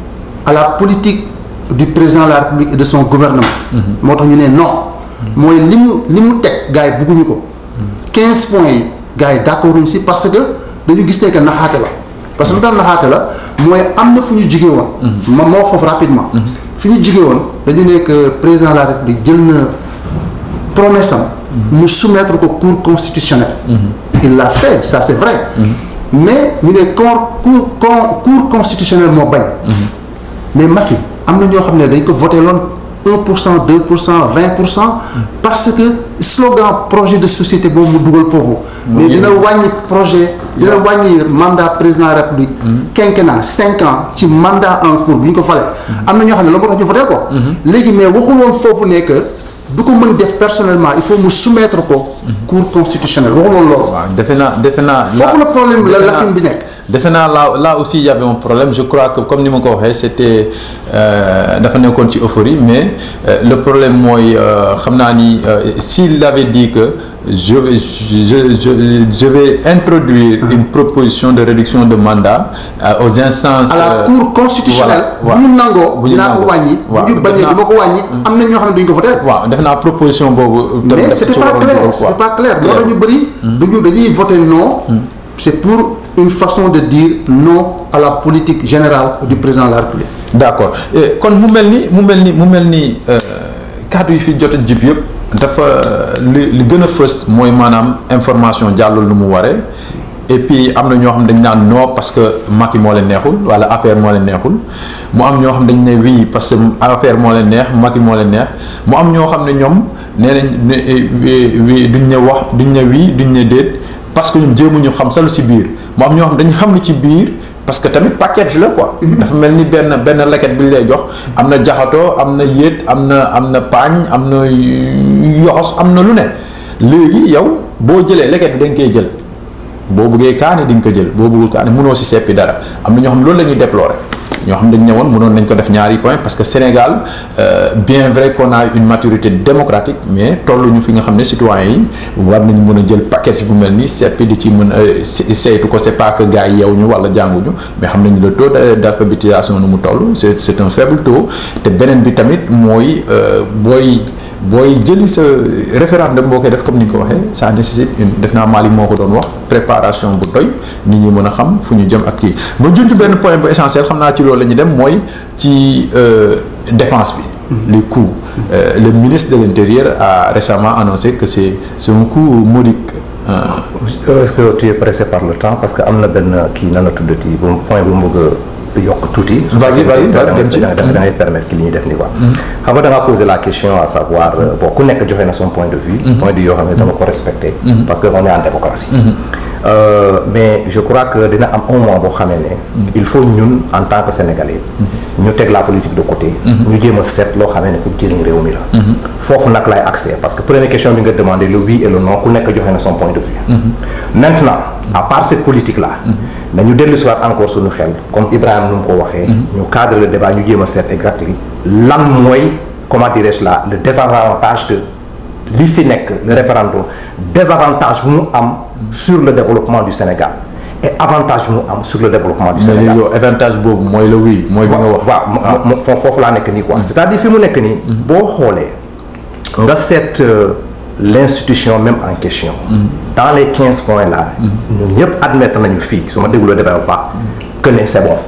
à la politique du président de la République et de son gouvernement moo tax ñu ne non mooy li mu li mu teg gars yi bugguñu ko quinze points yi gars yi d'accorduñ si parce que dañu gis ne que naxaate la parce que lu tax naxaate la mooy am na fu ñu jugee woon ma moo foofu rapidement fi ñu jugee woon dañu nekk président de la république jël na promesse am mu soumettre ko cour constitutionnelle il l'a fait ça c'est vrai mais ñu ne cour cour cour constitutionnelle moo bañ mais Macky am na ñoo xam ne dañ ko voté loon un pour cent deux pour cent vingt pour cent parce que slogan projet de société boobu mu dugal foofu mais dina wàññi projet dina wàññi mandat président de la république quinquennat cinq ans ci mandat en cours bu ñu ko falee am na ñoo xam ne loolu moo tax ñu voté ko léegi mais waxul woon foofu ne que du ko mën def personnellement il faut mu soumettre ko cour constitutionnelle waxul woon loolu waaw defe naa defe naa foofu la problème la lacune bi nekk defe naa là là aussi il y avait un problème je crois que comme ni ma ko waxee c'était dafa nekkoon ci euphorie mais le problème mooy xam naa ni s'il avait dit que je vais je je je vais introduire une proposition de réduction de mandat aux instances. à la cour constitutionnelle. bu ñu nangoo dinaa ko wàññi. waaw bu ñu bañee du ma ko wàññi. am na ñoo xam ne duñ ko voté. waaw def naa proposition boobu. mais c'était pas clair c'était pas clair moo tax ñu bëri. duñu dañuy voté non. c'est pour une façon de dire non à la politique générale du président de la République. d'accord kon mu mel ni mu mel ni mu mel ni kàddu yi fi jot a jib yëpp dafa li li gën a fës mooy maanaam information jàllul nu mu waree et puis am na ñoo xam dañ naan non parce que Macky moo leen neexul wala APR moo leen neexul mu am ñoo xam dañ ne oui parce que APR moo leen neex Macky moo leen neex mu am ñoo xam ne ñoom nee nañ oui duñ ne wax duñ ne oui duñ ne déet parce que ñun jéemuñu xam sa lu ci biir mu am ñoo xam dañu xam lu ci biir parce que tamit package la quoi. dafa mel ni benn benn leket bi ñu lay jox am na jaxatoo am na yéet am na am na paañ am na yoxos am na lu ne léegi yow boo jëlee leket bi dañ koy jël boo bëggee kaani di nga ko jël boo bëggul kaani mënoo si seppi dara am na ñoo xam loolu la ñuy déplorer. ñoo xam ne dañ ñëwoon mënoon nañ ko def ñaari point parce que Sénégal euh, bien vrai qu'on a une maturité démocratique mais tolluñu fi nga xam ne citoyens yi war nañ mën a jël package bu mel ni seppi di ci mën a saytu ko c'est pas que gars yi yeew ñu wala jànguñu mais xam nañu le taux d'alphabétisation nu mu toll c'est c'est un faible taux te beneen bi tamit mooy booy booy jëli sa référendum boo koy def comme ni nga ko waxee ça nécessite une def naa Malick moo ko doon wax préparation bu doy nit ñi mën a xam fu ñu jëm ak kii ma junj benn point bu essentiel xam naa ci loolu la ñu dem mooy ci dépense bi. les coûts euh, le ministre de l'Intérieur a récemment annoncé que c'est c'est un coût modique. est-ce que tu es pressé par le temps parce que am na benn kii nan la tuddati bu point bu mu bëgg a yokk tuuti. vas-y vas-y da dem ci da ngay permettre ki li ñuy def nii quoi. xam nga da ngaa poser la question à savoir bon ku nekk joxe na son point de vue. point de vue yoo xam ne dama ko respecter. parce que on est en démocratie. Euh, mais je crois que dina am un moment boo xamee ne. il faut ñun en tant que sénégalais. ñu teg la politique de côté. ñu jéem a seet loo xamee ne pour jëriñ réew mi la. foofu nag lay accès parce que première question bi nga demandé le oui et le non ku nekk joxe na son point de vue. maintenant à part cette politique là. nañu dellu si waat encore suñu xel comme Ibrahima nu mu ko waxee. ñu cadre le débat ñu jéem a seet exactement lan mooy comment dirais-je là le désavantage de li fi nekk le référendum désavantage bu mu am. sur le développement du Sénégal et avantage bu mu am sur le développement du mais Sénégal. yow avantage boobu mooy le oui mooy bi nga wax. waaw mo- mo- foofu laa nekk nii quoi. c'est-à-dire fi mu nekk nii. boo xoolee nga seet euh, l'institution même en question. dans les quinze points là. ñun ñëpp admettre nañu fii su ma déglu débat bu baax que ne c'est bon.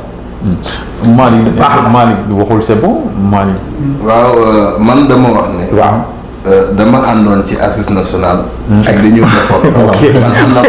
Malick Baax na. Malick waxul c'est bon Malick. waaw euh, man dama wax ne. waaw. Euh, dama àndoon ci assise nationale. ak li ñu defoon. Ok. man am na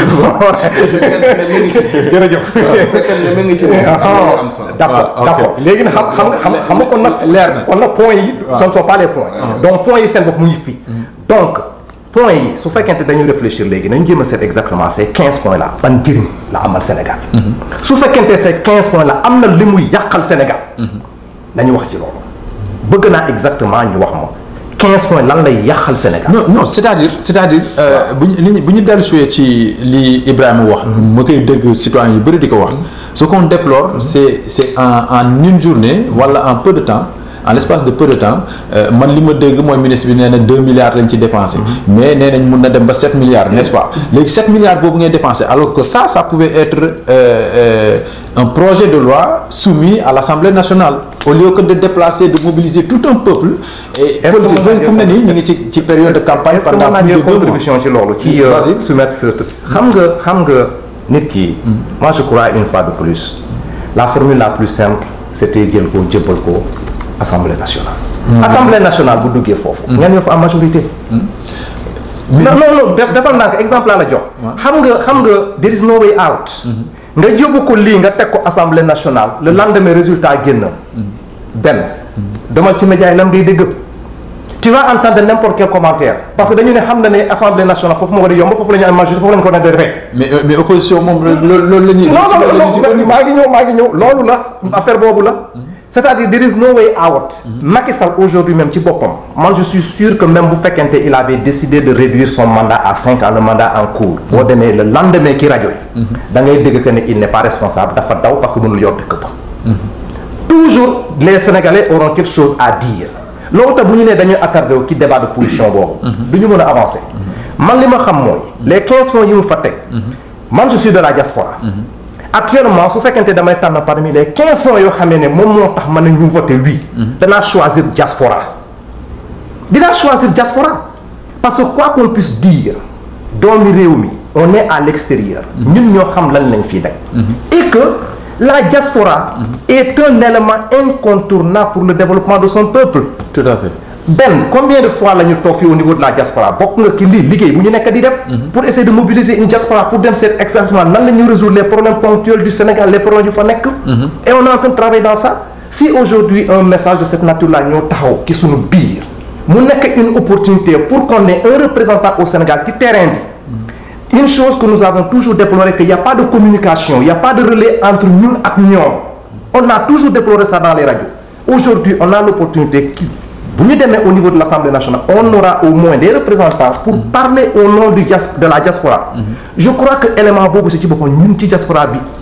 su fekkente ne mi ngi ci. jërëjëf. waaw su fekkente ne mi ngi ci moom. am na am solo. d'accord waaw, ok. d'accord léegi nag xam xam nga xam xam nga kon nag. Leer na. kon nag points yi. ce ne sont pas les points. donc points yi seen bopp mu ngi fi. donc points yi su fekkente dañuy réfléchir léegi nañu jéem a seet exactement ces quinze points là ban njëriñ la amal Sénégal. su fekkente ces quinze points là am na li muy yàqal Sénégal. nañu wax ci loolu. bëgg naa exactement ñu wax ma quinze points lan lay yàqal Sénégal. non non c'est-à-dire c'est-à-dire euh, bu ñu li ñu bu ñu dellusiwee ci li Ibrahima wax. ma koy dégg citoyen yu bëri di ko wax. ce qu'on déplore c'est c'est en en une journée wala en peu de temps en l'espace de peu de temps euh, man li ma dégg mooy ministre bi nee na deux milliards lañ ci dépensé. mais nee nañ mun na dem ba sept milliards n'est-ce pas léegi sept milliards boobu ngay dépensé alors que ça ça pouvait être euh, euh, un projet de loi soumis à l'Assemblée nationale au lieu que de déplacer de mobiliser tout un peuple. et Est-ce que politique mën naa fu mu ne nii ñu ngi ci ci période de campagne est-ce que pendant mën naa plus de jël deux mois. contribution ci loolu ci euh, Vas-y. soumettre ce truc xam nga xam nga nit ki moi je crois une fois de plus la formule la plus simple c'était jël ko jëbbal ko assemblée nationale assemblée nationale bu duggee foofu ñan ñoo fa am majorité non non non def defal naa ko exemple laa la jox xam nga xam nga there is no way out nga yóbbu ko lii nga teg ko assemblée nationale le lendemain résultat génn benn demal ci média yi lan ngay dégg tu vas entendre n'importe quel commentaire parce que dañu ne xam na ne assemblée nationale foofu moo war a yomb foofu la ñu am majorité foofu la ñu ko ne defee mais euh, mais opposition moom loolu loolu la ñuy. non non loolu la ñuy non non maa ngi ñëw maa ngi ñëw loolu la affaire boobu la c'est-à-dire there is no way out Macky Sall aujourd'hui même ci boppam man je suis sûr que même bu fekkente il avait décidé de réduire son mandat à cinq ans le mandat en cours boo demee le lendemain ki rajo yi da ngay dégg que ne il n'est pas responsable dafa daw parce que mënul yor dëkk ba toujours les Sénégalais auront quelque chose à dire loolu tax bu ñu nee dañuy attardé wu ci débat de position boobu. du ñu mën a avancer. man li ma xam mooy. les quinze points yi mu fa teg. man je suis de la diaspora. actuellement su fekkente damay tànn parmi les quinze points yoo xamee ne moom moo tax man ñu voté oui. danaa choisir diaspora. dinaa choisir diaspora parce que quoi qu'on puisse dire doomi réew mi on est à l'extérieur. ñun ñoo xam lan lañ fii daj. et que la diaspora est un élément incontournable pour le développement de son peuple. tout à fait. Ben combien de fois la ñu toog fii au niveau de la diaspora bokk nga ki lii liggéey bu ñu nekk di def. pour essayer de mobiliser une diaspora pour dem seet exactement nan la ñuy résoudre les problèmes ponctuels du Sénégal les problèmes yu fa nekk. et on est en train de travailler dans ça. si aujourd'hui un message de cette nature là ñoo taxaw ki suñu biir mu nekk une opportunité pour qu'on ait un représentant au Sénégal ci terrain bi. une chose que nous avons toujours déploré qu'il n'y a pas de communication il n'y a pas de relais entre ñun ak ñoom on a toujours déploré ça dans les radios aujourd'hui on a l'opportunité qui bu ñu demee au niveau de l'Assemblée nationale on aura au moins des représentants pour parler au nom du dias de la diaspora je crois que élément boobu si ci boppam ñun ci diaspora bi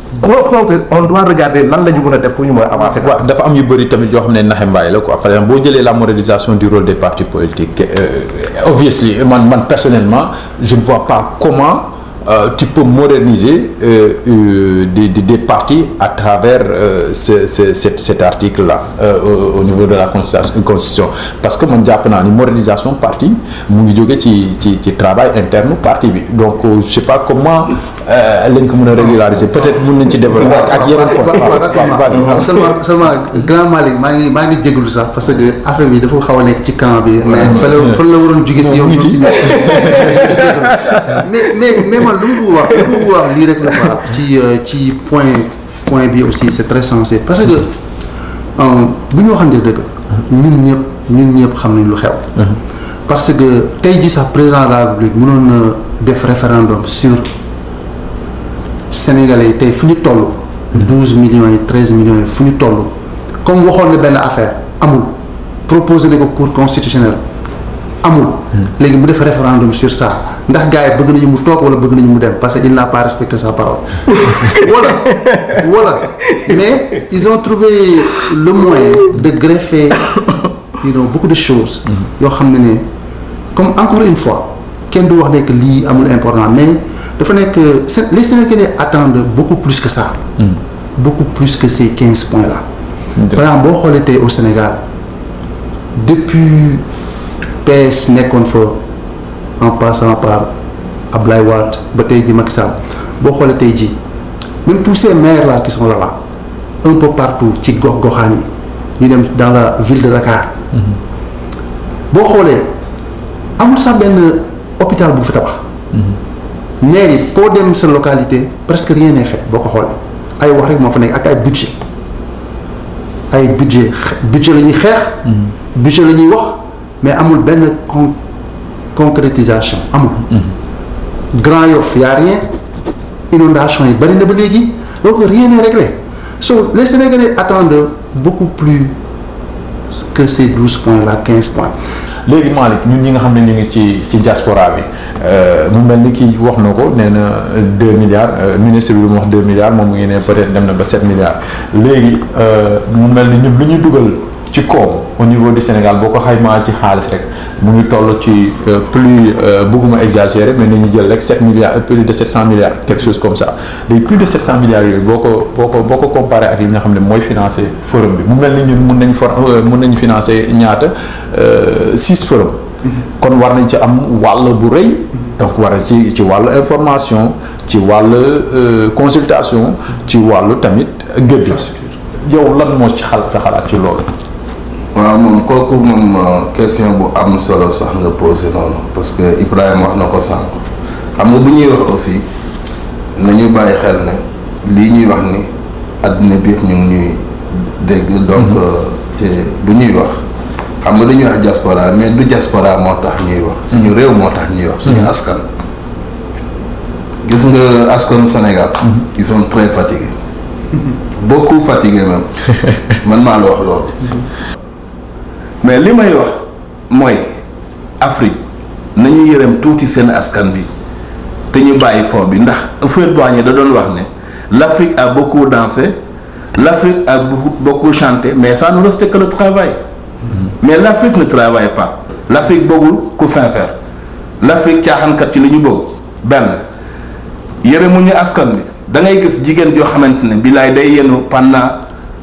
donc on doit regarder nan la ñu mën a def pour ñu mën a avancer. waaw dafa am yu bëri tamit yoo xam ne naxe mbaay la quoi par exemple boo jëlee la modernisation du rôle des partis politiques euh, obviously man man personnellement je ne vois pas comment euh, tu peux moderniser euh, euh, des, des des partis à travers euh, ce, ce cet cet article là au, au niveau de la constitution constitution parce que man jàpp naa ni modernisation parti mu ngi jóge ci ci ci travail interne parti bi donc je sais pas comment lañ ko mën a régulariser peut-être mën nañ ci développer ak ak yeneen waaw waaw d'accord seulement seulement grand Malick maa ngi maa ngi jégalu sax parce que affaire bi dafa xaw a nekk ci camp bi. mais fa la fa la waroon jóge si yow. ñu si mais mais mais man lu mu wax lu mu wax lii rek la quoi ci ci point point bi aussi c'est très sensé parce que bu ñu waxante dëgg. ñun ñëpp ñun ñëpp xam nañ lu xew. parce que tey jii sax président de la République mënoon na def référendum sur. Sénégalais yi tey fu ñu toll. douze millions yi treize millions yi fu ñu toll. comme waxoon na benn affaire amul proposé ko cour constitutionnel amul. léegi mu def référendum sur ça ndax gars yi bëgg nañu mu toog wala bëgg nañu mu dem parce que il n'a pas respecté sa parole. voilà voilà mais ils ont trouvé le moyen de greffer you know beaucoup de choses. yoo xam ne ne comme encore une fois kenn du wax ne que lii amul important mais. dafa nekk les Sénégalais attendent beaucoup plus que ça. Mm. beaucoup plus que ces quinze points là. par exemple boo xoolee tey au Sénégal depuis PS nekkoon fa en passant par Abdoulaye Wade ba tey ji Macky Sall boo xoolee tey ji même tous ces maires là qui sont là-bas un peu partout ci gox-goxaan yi ñu dem dans la ville de Dakar. boo xoolee amul sax benn hôpital bu fi tabax. maire yi koo dem sa localité presque rien n'est fait boo ko xoolee ay wax rek moo fa nekk ak ay budget ay budget budget la ñuy xeex. budget la ñuy wax mais amul benn con concrétisation amul. Grand Yoff y a rien inondation yi bari na ba léegi donc rien n'est réglé so les Sénégalais attendent beaucoup plus que ces douze points là quinze points. léegi Malick ñun ñi nga xam ne ñu ngi ci ci diaspora bi mu mel ni kii wax na ko nee na deux milliards ministre bi lu mu wax deux milliards moom mu ngi ne peut-être dem na ba sept milliards léegi mu mel ni ñun lu ñu dugal ci koom au niveau du Sénégal boo ko xaymaa ci xaalis rek mu ngi toll ci plus bëgguma exagérer mais nañu jël rek sept milliards plus de sept cent milliards quelque chose comme ça léegi plus de sept cent milliards yooyu boo ko boo ko boo ko comparé ak yi nga xam ne mooy financer forum bi mu mel ni ñun mun nañ for mun nañu financer ñaata six forum kon war nañ ci am wàll bu rëy donc war ci ci wàllu information ci wàllu consultation ci wàllu tamit gëdd yow lan moo ci xal sa xalaat ci loolu waaw moom kooku moom question bu am solo sax nga posé noonu parce que Ibrahima wax na ko sànq xam nga bu ñuy wax aussi nañu bàyyi xel ne lii ñuy wax ni àddina bi yëpp ñu ngi ñuy dégg donc te bu ñuy wax xam nga dañuy wax diaspora mais du diaspora moo tax ñuy wax suñu réew moo tax ñuy wax suñu askan gis nga askanu Sénégal ils sont très fatigués beaucoup fatigués même man maa la wax loolu mais li may wax mooy Afrique nañu yërëm tuuti seen askan bi te ñu bàyyi fond bi ndax Houphouët-Boigny da doon wax ne l'Afrique a beaucoup dansé l'Afrique a beaucoup chanté mais ça ne reste que le travail mais l'Afrique ne travaille pas l'Afrique bëggul ku sincère l'Afrique caaxaankat ci li ñu bëgg benn yërëmuñu askan bi da ngay gis jigéen joo xamante ne bilaay day yenu pendant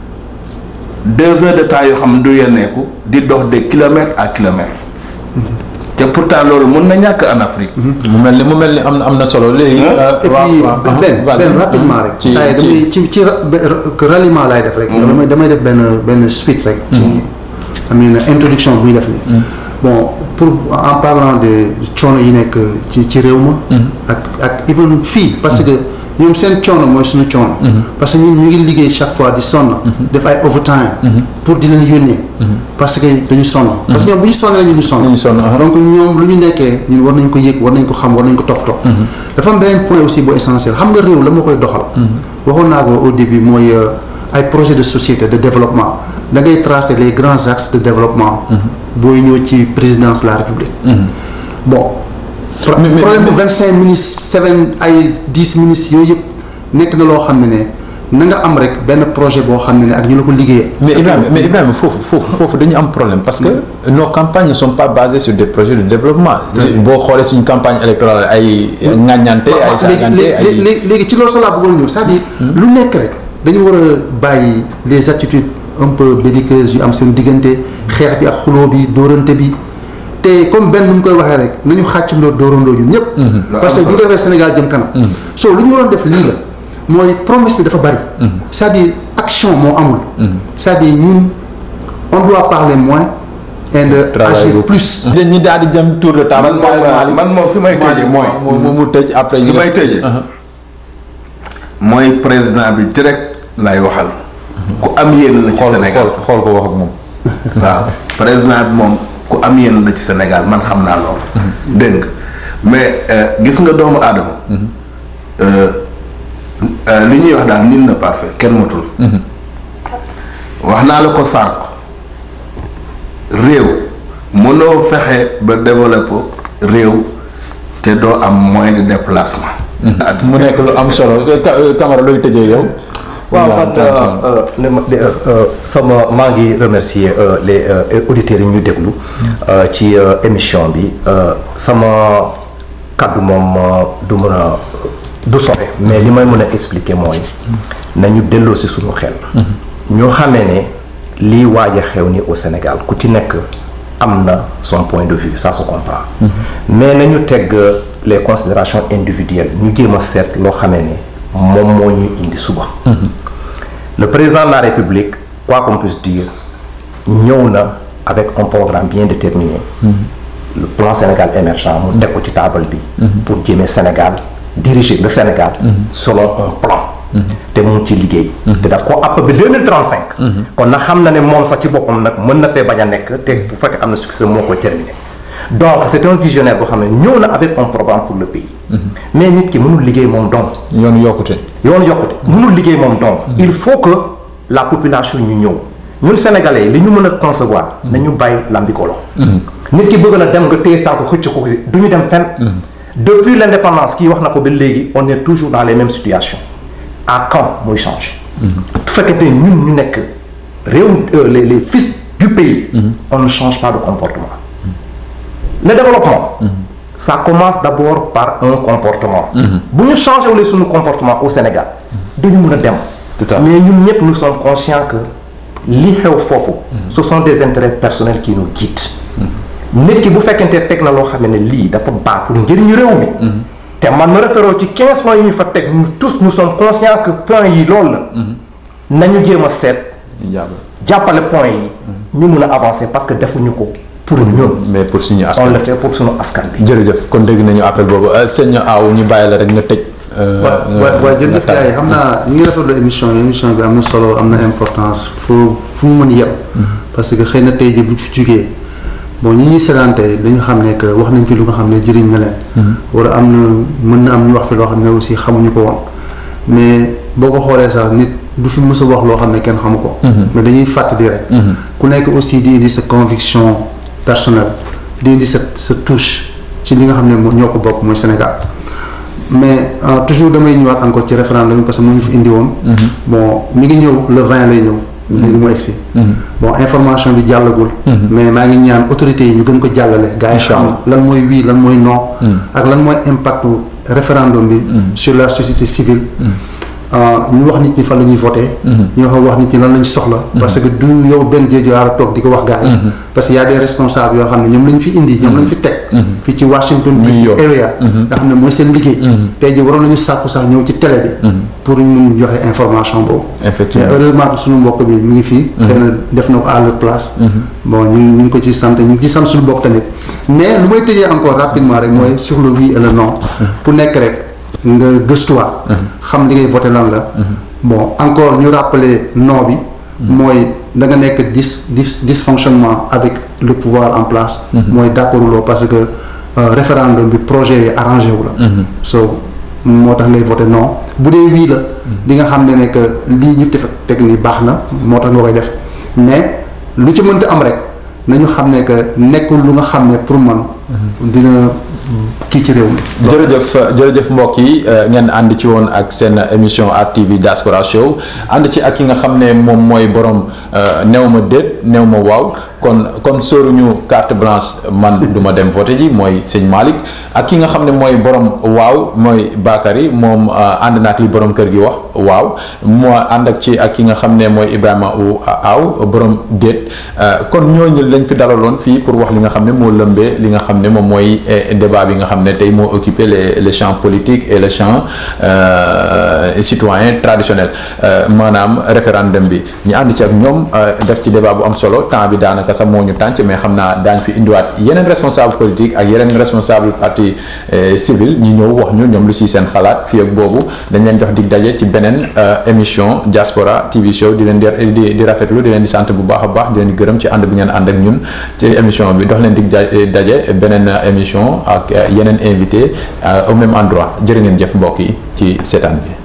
deux heures de temps yoo xam ne du yenneeku di dox de kilomètres à kilomètres te pourtant loolu mën na ñàkk en Afrique. mu mel ni mu mel ni am na am na solo léegi. et puis benn benn rapidement rek. ci saa yi damay ci ci ralliement laay def rek. damay damay def benn benn suite rek. ci am na introduction bu ñu def nii. bon pour en parlant de coono yi nekk ci ci réew ma. ak ak even fii parce que ñoom seen coono mooy suñu coono. parce que ñun ñu ngi liggéey chaque fois di sonn. def ay overtime. pour di leen yónnee. parce que dañu sonn. parce que ñoom bu ñu sonnee ñu ñu sonn. ñu sonn donc ñoom lu ñu nekkee ñun war nañ ko yëg war nañ ko xam war nañ ko toppatoo. dafa am beneen point aussi bu essentiel xam nga réew la moo koy doxal. waxoon naa ko au début mooy ay projet de société de développement da ngay tracer les grands axes de développement. booy ñëw ci présidence de la république. bon. problème bu vingt cinq ministres seven ay dix ministres yooyu yëpp nekk na loo xam ne ne na nga am rek benn projet boo xam ne ne ak ñu la ko liggéeyee. mais Ibrahima mais Ibrahima foofu foofu foofu dañu am problème parce que nos campagnes ne sont pas basées sur des projets de développement. boo xoolee suñu campagne électorale ay. ŋàññante ay saagante ay léegi léegi léegi ci loolu sax laa bëggoon ñëw c'est-à-dire lu nekk rek dañu war a bàyyi les attitudes un peu belliqueuses yu am seen diggante xeex bi ak xuloo bi dóorante bi te comme benn nu mu koy waxee rek nañu xàccandoo dóorandoo ñun ñëpp. parce que bu ñu ko defee Sénégal jëm kanam. so lu ñu waroon def lii la mooy promesse bi dafa bari. c'est-à-dire action moo amul. c'est-à-dire ñun on doit parler moins. et de agir plus. ñi daal di jëm tour de table. man moom man moom fi may tëjee mooy mu mu tëj après. fi may tëjee. mooy président bi direct lay waxal. ku am yéen la ci Sénégal xool ko wax ak moom. waaw président bi moom ku am yéen la ci Sénégal man xam naa loolu. dégg nga mais gis nga doomu aadama. li ñuy wax daal nul n'est parfait kenn matul. wax naa la ko sànq réew mënoo fexe ba développer réew te doo am moyen de déplacement. mu nekk lu am solo Camara looy tëjee yow. waaw man sama maa ngi remercier les auditeurs yi ñu déglu ci émission bi sama kàddu moom du mën a du sore mais li may mën a expliquer mooy nañu delloo si suñu xel ñoo xamee ne lii waaj a xew ni au Sénégal ku ci nekk am na son point de vue ça se comprend mais nañu teg les considérations individuelles ñu jéem a seet loo xamee ne moom moo ñuy indi suba le président de la république quoi qu'on puisse dire ñëw na avec un programme bien déterminé le plan Sénégal émergent mu teg ko ci taabal bi pour jëmee Sénégal diriger le Sénégal selon un plan te mu ngi ci liggéey te daf ko àpp bi 2035 kon na xam na ne moom sax ci boppam nag mën na fee bañ a nekk te bu fekkee am na succès moo koy terminé donc c'est un visionnaire boo xam ne ñëw na avec un programme pour le pays mais nit ki mënul liggéey moom donc yoonu yokkute. yoonu yokkute mënul liggéey moom donc il faut que la population ñu ñëw ñun sénégalais li ñu mën a concevoir nañu bàyyi lambikolo nit ki bëgg na dem nga téye saako xëcc ko du ñu dem fenn depuis l'indépendance kii wax na ko ba léegi on est toujours dans les mêmes situations à quand muy changer bu fekkente ne ñun ñu nekk réew les les fils du pays on ne change pas de comportement le développement ça commence d'abord par un comportement bu ñu changé wule suñu comportement au Sénégal duñu mën a dem Tout à fait. mais ñun ñëpp nous sommes conscients que li xew foofu ce sont des intérêts personnels qui nous guident nit ki bu fekkente teg na loo xam ne lii dafa baax pour njëriñu réew mi te man ma référoo ci 15 points yi ñu fa teg nous tous nous sommes conscients que points yi loolu la nañu jéem a seet jàppale points yi ñu mun a avancer parce que defuñu ko pour ñun mais pour suñu on askan. le fait pour suñu askan bi jërëjëf kon dégg nañu appel boobu sëñ Aw ñu bàyyi la rek nga tëj. waaw waaw waaw jërëjëf gars yi xam naa ñu ngi rafetlu émission bi émission bi am na solo am na importance fu fu mu mën yem. parce que xëy na tey jii bu ñu fi jugee bon ñi ñuy sédante dañu xam ne que wax nañ fi lu nga xam ne jëriñ na leen. wala am na mën na am ñu wax fi loo xam ne aussi xamuñu ko woon mais boo ko xoolee sax nit du fi mës a wax loo xam ne kenn xamu ko. mais dañuy fàttali rek. ku nekk aussi di indi sa conviction personnelle di indi sa sa touche ci li nga xam ne moo ñoo ko bokk mooy Sénégal. mais euh, toujours damay ñëwaat encore ci référendum bi parce que mu ngi fi indi woon. bon mi ngi ñëw le 20 lay ñëw. léegi mu egsi. bon information bi jàllagul. mais maa ngi ñaan autorités yi ñu gën ko jàllale. gars yi xam lan mooy oui lan mooy non. ak lan mooy impactu référendum bi. sur la société civile. ñu wax nit ñi fan la ñuy voté. ñu wax wax nit ñi lan lañ soxla. parce que du yow benn jéego a toog di ko wax gars yi. parce que y a des responsables yoo xam ne ñoom lañ fi indi ñoom lañ fi teg. fii ci Washington DC area. nga xam ne mooy seen liggéey. tey jii waroon nañu sàkku sax ñëw ci télé bi. pour ñu mun joxe information boobu. Effectivement. mais heureusement que suñu mbokk bi mu ngi fii. xëy na def na ko à leur place. bon ñu ngi ñu ngi ko ci sant ñu ngi ci sant suñu bopp tamit. mais lu may tëjee encore rapidement rek mooy sur le oui et le non. pour nekk rek nga gëstuwaat. xam li ngay voté lan la. bon encore ñu rappeler non bi. mooy da nga nekk dis dis dysfonctionnement avec le pouvoir en place. mooy d'accord loo parce que euh, référendum bi projet yi arrangé wu la. so moo tax ngay voté non bu dee wii la. di nga xam ne ne que lii ñu tef teg ni baax na moo tax nga koy def mais lu ci mënta am rek nañu xam ne que nekkul lu nga xam ne pour man dina kii ci réew mi. jërëjëf jërëjëf mbokk yi ngeen ànd ci woon ak seen émission RTV Diaspora Show ànd ci ak ki nga xam ne moom mooy borom néew ma déet néew ma waaw kon kon sóoruñu carte blanche man du ma dem voté ji mooy sëñ Malick ak ki nga xam ne mooy borom waaw mooy Bakary moom ànd na ak li borom kër gi wax waaw moo ànd ak ci ak ki nga xam ne mooy Ibrahima u aaw borom déet kon ñooñu lañ fi dalaloon fii pour wax li nga xam ne moo lëmbee li nga xam ne moom mooy débat bi nga xam ne tey moo occupé les les champs politiques et les champs citoyens traditionnels maanaam référendum bi ñu ànd ci ak ñoom def ci débat bu am solo temps bi daanaka sax moo ñu tànc mais xam naa daañ fi indiwaat yeneen responsable politique ak yeneen responsable parti civil ñu ñëw wax ñu ñoom lu ci seen xalaat fii ak boobu dañ leen jox dig daje ci beneen émission Diaspora TV show di leen di di rafetlu di leen di sant bu baax a baax di leen di gërëm ci ànd bi ngeen ànd ak ñun ci émission bi dox leen dig daje beneen émission ak yeneen invité au même endroit jërë ngeen jëf mbokk yi ci seetaan bi